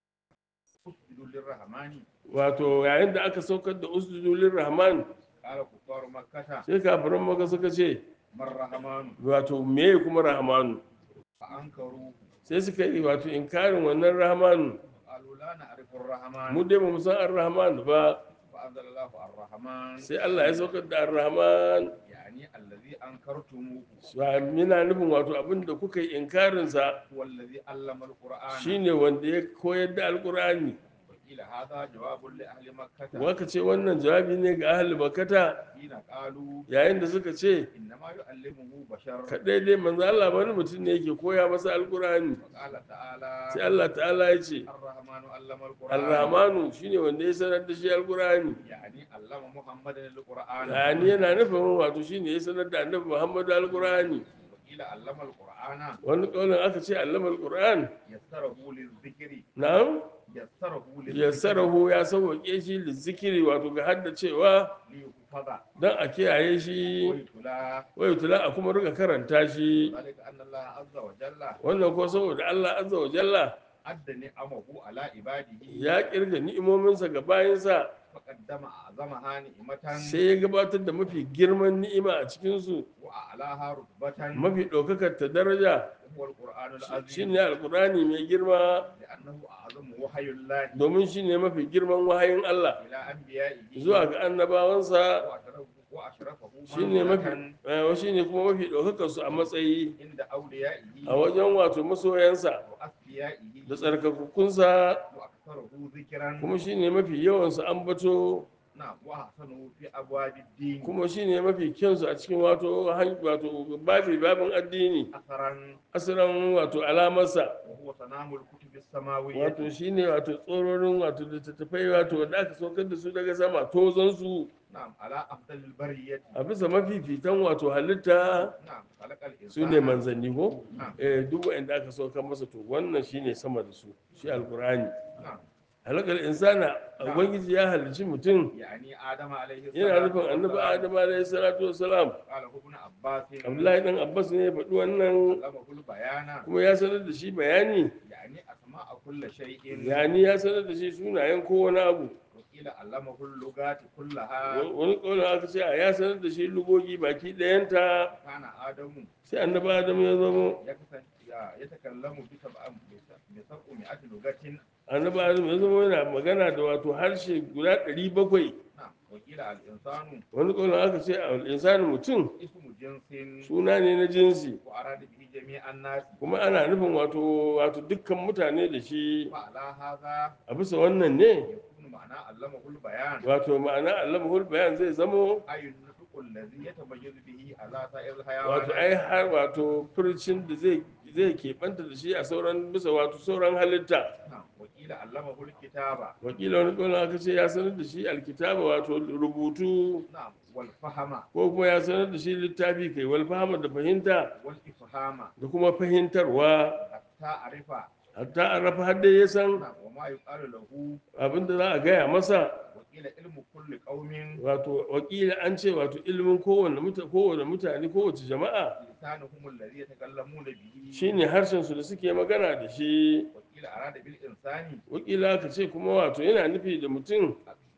usjudu lirrahmani wato yayin da aka saukar da usjudulin rahman qala kuffaru makkata sai kafiran maka suka ce mar rahmanu wato meye kuma rahmanu fa ankaru sai suka yi wato inkarin wannan rahmanu qalu la na'rifu ar-rahman mu dai ba mu san ar-rahman ba fa anzalallahu ar-rahman sai Allah ya saukar da ar-rahman yani allazi ankartumuhu yana nufin wato abin da kuka yi inkarinsa huwa allazi allama al-qur'ana shine wanda ya koyar da alkur'ani wa qila hadha jawabun li ahli makkata waka ce wannan jawabi ne ga ahli makata hina qalu yayin da suka ce innama yu'allimuhu bashar kaɗai dai manzo Allah wani mutum ne yake koya masa alkur'ani wa qala ta'ala sai Allah ta'ala ya ce ar-rahmanu allama al-qur'ana ar-rahmanu shine wanda ya sanar da shi alkur'ani يعني علم محمد القرآن yani yana nufin wato shine ya sanar da annabi Muhammadu alkur'ani وقيل علم القرآن wani kaulin aka ce allama alkur'an يسره للذكر na'am يسره للذكر yassarahu ya sauwaƙe shi lizikiri wato ga haddacewa ليحفظ don a kiyaye shi ويتلى wai tula a kuma rika karanta shi ذلك أن الله عز وجل wannan ko saboda Allah azza wa jalla أدى نعمه على عباده ya kirga ni'imominsa ga bayinsa فقدم أعظمها نعمة sai ya gabatar da mafi girman ni'ima a cikinsu وأعلاها رتبة mafi ɗaukakar ta daraja وهو القرآن shi العظيم ne alkurani mai girma لأنه أعظم وحي الله domin shi ne mafi girman wahayin Allah إلى أنبيائه zuwa ga annabawansa وأشرفه- وأشرفه shi ne mafi منزلة eh, shi ne kuma mafi ɗaukakar su a matsayi عند أوليائه a wajen wato masoyansa وأصفيائه da tsarkakukunsa وأكثره ذكرا kuma shi ne mafi yawansu ambato نعم وأحسنه في أبواب الدين kuma shi ne mafi kyansu a cikin wato han- wato babi babin addini أثرا asiran wato alamarsa وهو سنام الكتب السماوية wato shi ne wato tsororin wato littattafai wato wanda aka saukar da su daga sama tozonsu نعم على أفضل البرية a bisa mafifitan wato halitta نعم خلق الإنسان su ne manzanni ko نعم eh, duk wanda aka saukar masa to wannan shi ne sama da su shi alkurani نعم halakar insana ubangiji ya halicci mutum يعني آدم عليه yana السلام nufin annabi adam alaihi salatu wassalam قال ابن عباس abdullahi dan abbas ne ya faɗi wannan علمه البيان kuma ya sanar da shi bayani يعني أسماء كل شيء yani ya sanar da shi sunayen kowane abu وقيل علمه اللغات كلها wani ƙaunar aka ce a ya sanar da shi lugogi baki ɗayanta كان آدم sai annabi adam ya zama يكتن- يتكلم بسبع بسبعمائة لغة annabi adam ya zama yana magana da wato harshe guda ɗari bakwai نعم وقيل الإنسان wani ƙaunar aka ce a insanin mutum اسم جنس suna ne na jinsi وأراد به جميع الناس kuma ana nufin wato wato dukkan mutane da shi وعلى هذا a bisa wannan ne يكون معنى علمه البيان wato ma'ana allamahul bayan zai zamo أي النطق الذي يتميز به على سائر wato ai الحيوانات har wato furcin da zai zai keɓanta da shi a sauran bisa wato sauran halitta نعم وقيل علمه الكتابة wakila wani ƙaunar aka ce ya sanar da shi alkitaba wato rubutu نعم والفهم ko kuma ya sanar da shi littafi kai wal fahama da fahimta والإفهام da kuma fahimtarwa حتى عرف hatta an rafa har dai ya san نعم وما يقال له abin da za a gaya masa وقيل علم كل قوم wato wakila an ce wato ilimin kowane muta- kowane mutane kowace jama'a لسانهم الذي يتكلمون به shine harshen su da suke magana da shi وقيل أراد بالإنسان wakila ka ce kuma wato yana nufi da mutum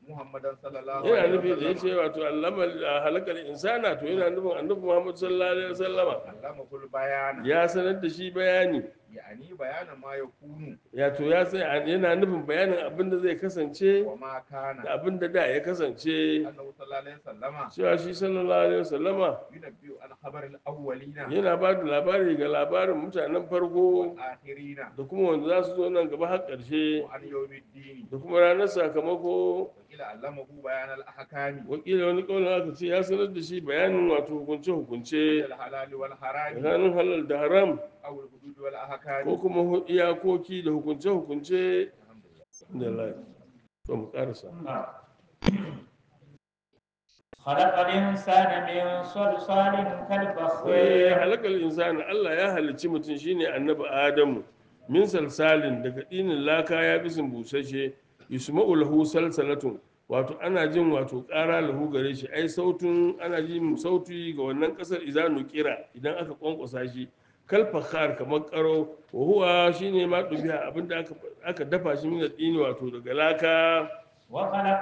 muhammadan sallallahu yana alaihi nufi da ya wasallam ce wato allama halakar insana to yana nufin annabi muhammad sallallahu alaihi wasallama allama kul bayana ya sanar da shi bayani yani bayana ma yakunu ya to ya sai yana nufin bayanin abin da zai kasance wa ma kana da abin da da ya kasance annahu sallallahu alaihi wasallama cewa shi sallallahu alaihi wasallama yunabbi'u an khabar al-awwalina yana ba da labari ga labarin mutanen farko wal akhirina da kuma wanda za su zo nan gaba har ƙarshe wa an yawmiddin da kuma ranar sakamako wa ila allamahu bayan al-ahkami wakila wani ƙaunin aka ce ya sanar da shi bayanin wato hukunce-hukunce al-halal wal haram tsakanin halal da haram aw al-hudud wal ahkami ko kuma hu- iyakoki da hukunce-hukunce alhamdulillah da lai to mu karasa خلق الإنسان من صلصال wai كالفخار halakar insani Allah ya halicci mutum shine annabi Adamu min salsalin daga dinin laka ya bisin busashe yusma'u lahu salsalatun wato ana jin wato ƙara lahu gare shi ai sautun ana jin sauti ga wannan ƙasar izanu kira idan aka kwankwasa shi kal fakhar kamar karo wa huwa shine ma dubiya abinda aka aka dafa shi min dini wato daga laka وخلق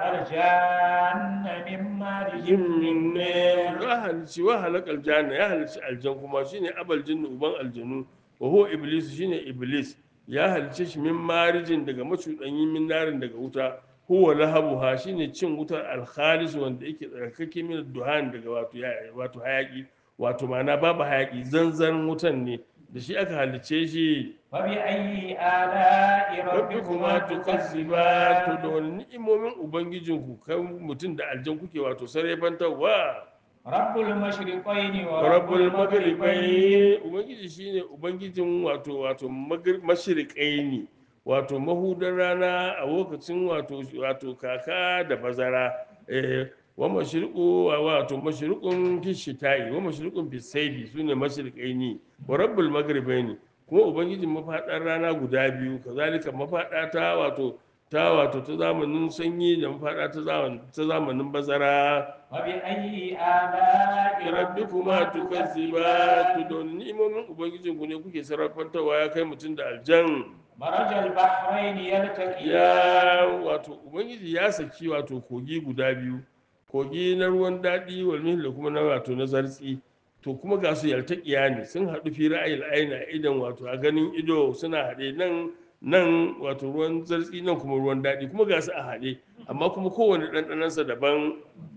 الجان من مارج من نار ya halicci wa halakal janna ya halicci aljan kuma shine abal jinnu uban aljanu wa huwa iblis shine iblis ya halicce shi min marijin daga macudanyin min narin daga wuta huwa lahabuha shine cin wutar alkhalis wanda yake tsarkake min duhan daga wato ya- wato hayaki wato ma'ana babu hayaki zanzan wutan ne da shi aka halicce shi فبأي آلاء rabbikuma ربكما tukazziba to da تكذبان wani ni'imomin ubangijinku kan mutum da aljan kuke wato sarrafantarwa رب المشرقين ورب rabbul المغربين magribai ubangiji shine ubangijin wato wato mashirikai ne wato mahudar rana a lokacin wato wato kaka da bazara eh wa mashriqu wa wato mashriqun fi shita'i wa mashriqun fi sayfi sune mashriqai ne wa rabbul magribai ne kuma ubangijin mafadar rana guda biyu kazalika mafada ta wato ta wato ta zamanin sanyi da mafada ta zamanin ta zamanin bazara فبأي آلاء rabbikuma ربكما tukazziba to تكذبان da ni'imomin ubangijin ku ne kuke sarrafantarwa ya kai mutum da aljan مرج البحرين يلتقيان ya wato ubangiji ya saki wato kogi guda biyu kogi na ruwan daɗi walmin da kuma na wato na zartsi to kuma ga su yaltaƙiya ne sun haɗu fi ra'ayil aina idan wato a ganin ido suna haɗe nan nan wato ruwan zartsi nan kuma ruwan daɗi kuma ga su a haɗe amma kuma kowane ɗanɗanansa daban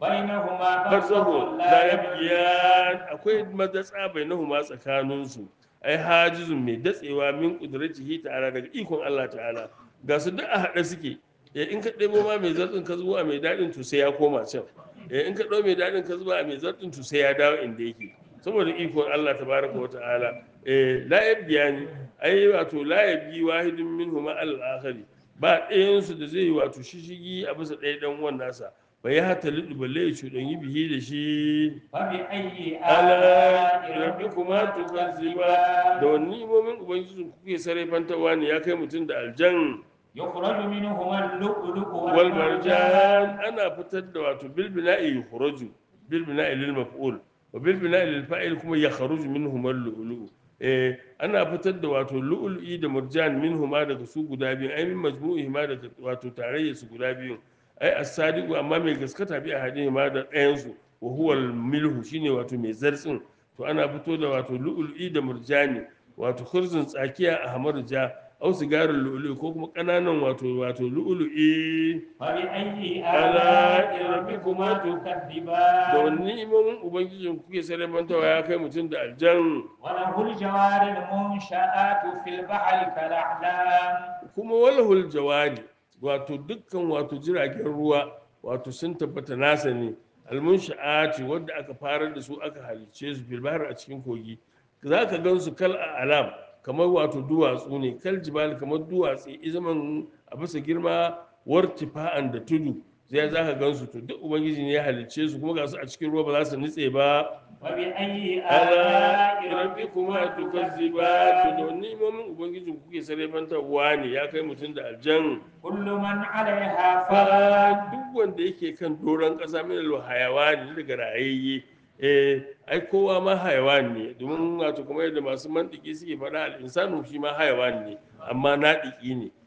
بينهما barzahu برزخ la لا yabghiyan akwai madatsa bainahuma tsakaninsu ai hajizun mai datsewa min qudratihi ta'ala daga ikon Allah ta'ala ga su duk a haɗe suke eh in ka ɗebo ma mai zartsin ka zuwa mai daɗin to sai ya koma can eh in ka ɗau mai daɗin ka zuwa mai zartsin to sai ya dawo inda yake saboda ikon Allah tabaraka wa ta'ala eh la yabghiyani ai wato la yabghi wahidun minhuma al-akhari ba ɗayan su da zai yi wato shishigi a bisa ɗaya ɗan uwan nasa ba ya hata liɗu balle ya cuɗanyi bihi da shi فبأي ala آلاء rabbi kuma ربكما tukazziba da تكذبان wani imomin ubangiji kuke sarrafantawa ne ya kai mutum da aljan يخرج منهما اللؤلؤ wal والمرجان marjan ana fitar da wato bil bina'i yukhraju bil bina'i lil maf'ul wa bil bina'i lil fa'il kuma yakhruju minhum al lu'lu eh ana fitar da wato lu'lu'i da murjan minhuma daga su guda biyu ai min majmu'ihima daga wato tarayya su guda biyu ai as-sadiqu amma mai gaskata bi ahadihi ma da ɗayan su wa huwa al milhu shine wato mai zartsin to ana fito da wato lu'lu'i da murjani wato khurzun tsakiya a hamar ja au sigarin lu'lu'i ko kuma ƙananan wato wato lu'lu'i فبأي آلاء آلاء ربكما ربكما da تكذبان wani ni'imomin ubangijin kuke sarrafantawa ya kai mutum da aljan وله الجوار المنشآت في البحر كالأعلام kuma walahul jawari wato dukkan wato jiragen ruwa wato sun tabbata nasa ne almunsha'ati wadda aka farar da su aka halicce su fil bahar a cikin kogi za ka gan su kal a alam kamar wato duwatsu ne kal jibal kamar duwatsu izaman a bisa girma wartifa'an da tudu zai za ka gan su to duk ubangiji ne ya halicce su kuma ga su a cikin ruwa ba za su nutse ba فبأي ala آلاء rabbikuma ربكما tukazziba to تكذبان da ni'imomin ubangijin kuke sarrafantarwa ne ya kai mutum da aljan كل من عليها fa فان duk wanda yake kan doron ƙasa min al hayawani daga rayayye eh ai kowa ma hayawan ne domin wato kuma yadda masu mantiki suke faɗa al insanu shi ma hayawan ne amma naɗiki ne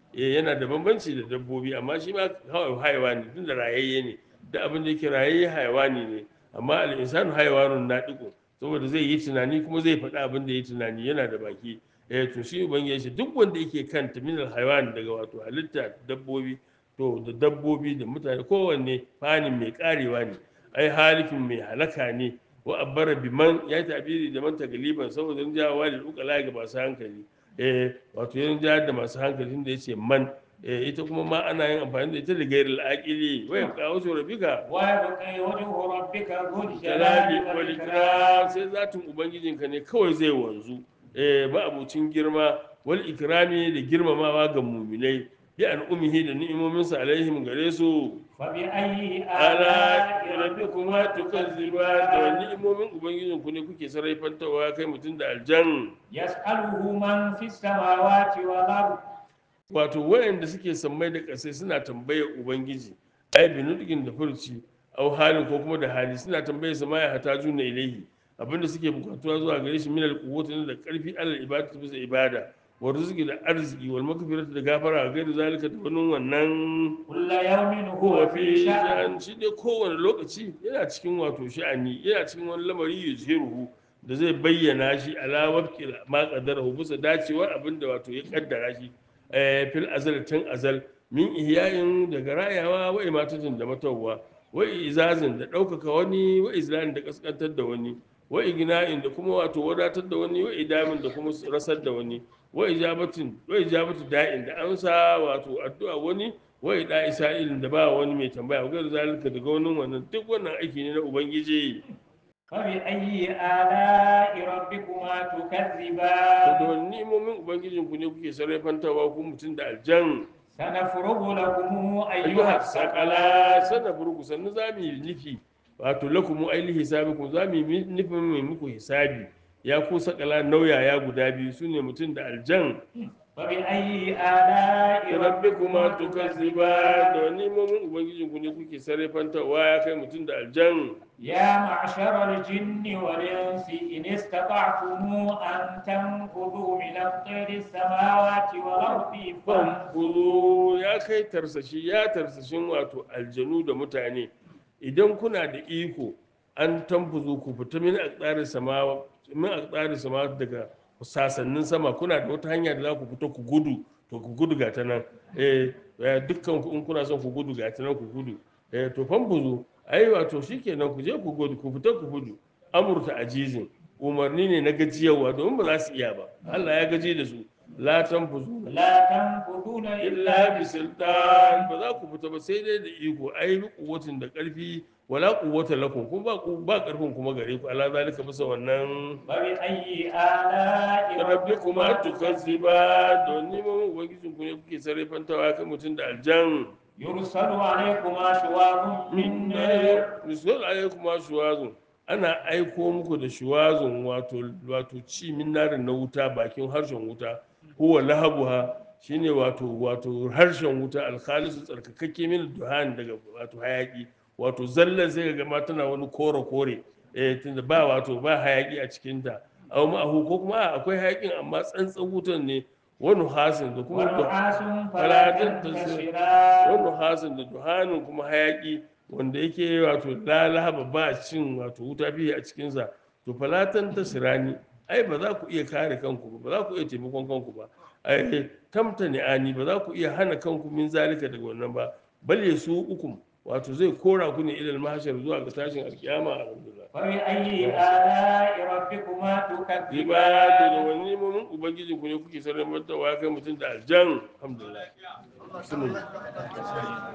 eh yana da bambanci da dabbobi amma shi ma kawai haiwani tun da rayayye ne da abin da yake rayayye haiwani ne amma al-insanu haiwanun nadiqu saboda zai yi tunani kuma zai faɗi abin da ya tunani yana da baki eh to shi ubangiji shi duk wanda yake kan minal haiwan daga wato halitta dabbobi to da dabbobi da mutane kowanne fanin mai karewa ne ai halifin mai halaka ne wa abbara biman ya tabiri da man tagaliban saboda jawawa da ukala ga masu hankali eh wato yan jihar da masu hankali da yace man eh ita kuma ma ana yin amfani da ita da gairil aqili wa yabqa wasu rabbika ويبقى وجه ربك ذو الجلال jalali wal والإكرام ikram sai zatin ubangijinka ne kawai zai wanzu eh ba abucin girma wal ikrami da girmamawa ga muminai bi an umihi da ni'imominsa alaihim gare su فبأي ala آلاء rabbikuma tukazziba da ni'imomin ubangijinku ne kuke sarrafantawa kai mutum da aljan يسأله من في السماوات والأرض wato wayanda suke sammai da ƙasai suna tambayar ubangiji ai binudgin da furci au halin ko kuma da hali suna tambayar sa ma ya hata juna ilaihi abinda suke bukatuwa zuwa gare shi minal quwwati da karfi alal ibadatu bisa ibada wa rizqi da arziki wal maghfirati da gafara ga da zalika da wani wannan كل يوم هو huwa في fi شأن sha'an shi dai kowane lokaci yana cikin wato sha'ani yana cikin wani lamari yuzhiruhu da zai bayyana shi ala wafqi ma qadarahu bisa dacewar abinda wato ya kaddara shi eh, fil azal tun azal min ihyayin daga rayawa wa imatatin da matawwa wa izazin da ɗaukaka wani wa izlalin da kaskantar da wani wa igna'in da kuma wato wadatar da wani wa idamin da kuma rasar da wani wa ijabatin wa ijabatu da'in da amsa wato addu'a wani wa ida isa'ilin da ba wani mai tambaya wa gairu zalika daga wani wannan duk wannan aiki ne na ubangiji فبأي آلاء ربكما to تكذبان da wani ni'imomin ubangijin ku ne kuke sarrafantawa ku mutum da aljan سنفرغ لكم أيها ayyuha sakala الثقلان sana burku sannu za mu yi nufi wato lakumu aili hisabikum za mu yi nufin mai muku hisabi ya ku sakala nauyaya guda biyu su ne mutum da aljan فبأي آلاء rabbikuma ربكما tukazziba da تكذبان wani ni'imomin ubangijin ku ne kuke sarrafantawa ya kai mutum da aljan يا معشر الجن والإنس إن استطعتم أن تنفذوا من أقطار السماوات والأرض فانفذوا fanfuru ya kai tarsashi ya tarsashin wato aljanu da mutane idan kuna da iko an tamfuzu ku fita min aqdari sama min aqdari sama daga sasannin sama kuna da wata hanya da za ku fita ku gudu to ku gudu ga ta nan eh eh, dukkan ku in kuna son ku gudu ga ta nan ku gudu eh to fanfuzu ai wato shikenan ku je ku gudu ku fita ku gudu amurta ajizin umarni ne na gajiyarwa domin ba za su iya ba Allah ya gaji da su la tanfuzu لا تنفذون illa إلا bi sultan بسلطان ba za ku fita ba sai dai da iko ai bi kuwatin da karfi wala quwwata lakum kuma ba ku ba karfin kuma gare ku ala zalika bisa wannan فبأي آلاء rabbikuma ربكما tukazziba don neman ubangijin ku ne kuke sarrafantawa kan mutum da aljan يرسل عليكما شواظ من نار misal alaikuma shuwazun ana aiko muku da shuwazun wato wato ci min narin na wuta bakin harshen wuta huwa lahabuha shine wato wato harshen wuta alkhalisu tsarkakakke min duhan daga wato hayaki wato zallan sai ga ma tana wani kore kore eh tunda ba wato ba hayaki a cikin ta aw ma'ahu ko kuma a, akwai hayakin amma tsantsan wutan ne wani hasin da kuma du- ونحاس فلا فلا تنتصر. تنتصران wani hasin da duhanin kuma hayaki wanda yake wato lalaba ba cin wato wuta biyu a cikinsa to falatan ta sirani ai ba za ku iya kare kanku ba ba za ku iya taimakon kanku ba ai tamta ani ba za ku iya hana kanku min zalika daga wannan ba bal ya su ukum wato zai kora ku ne ilal mahshar zuwa ga tashin alkiyama alhamdulillah فبأي آلاء ربكما riba da تكذبان wani nemomin ubangiji ku ne kuke sarrafa kai mutum da aljan alhamdulillah Bismillah.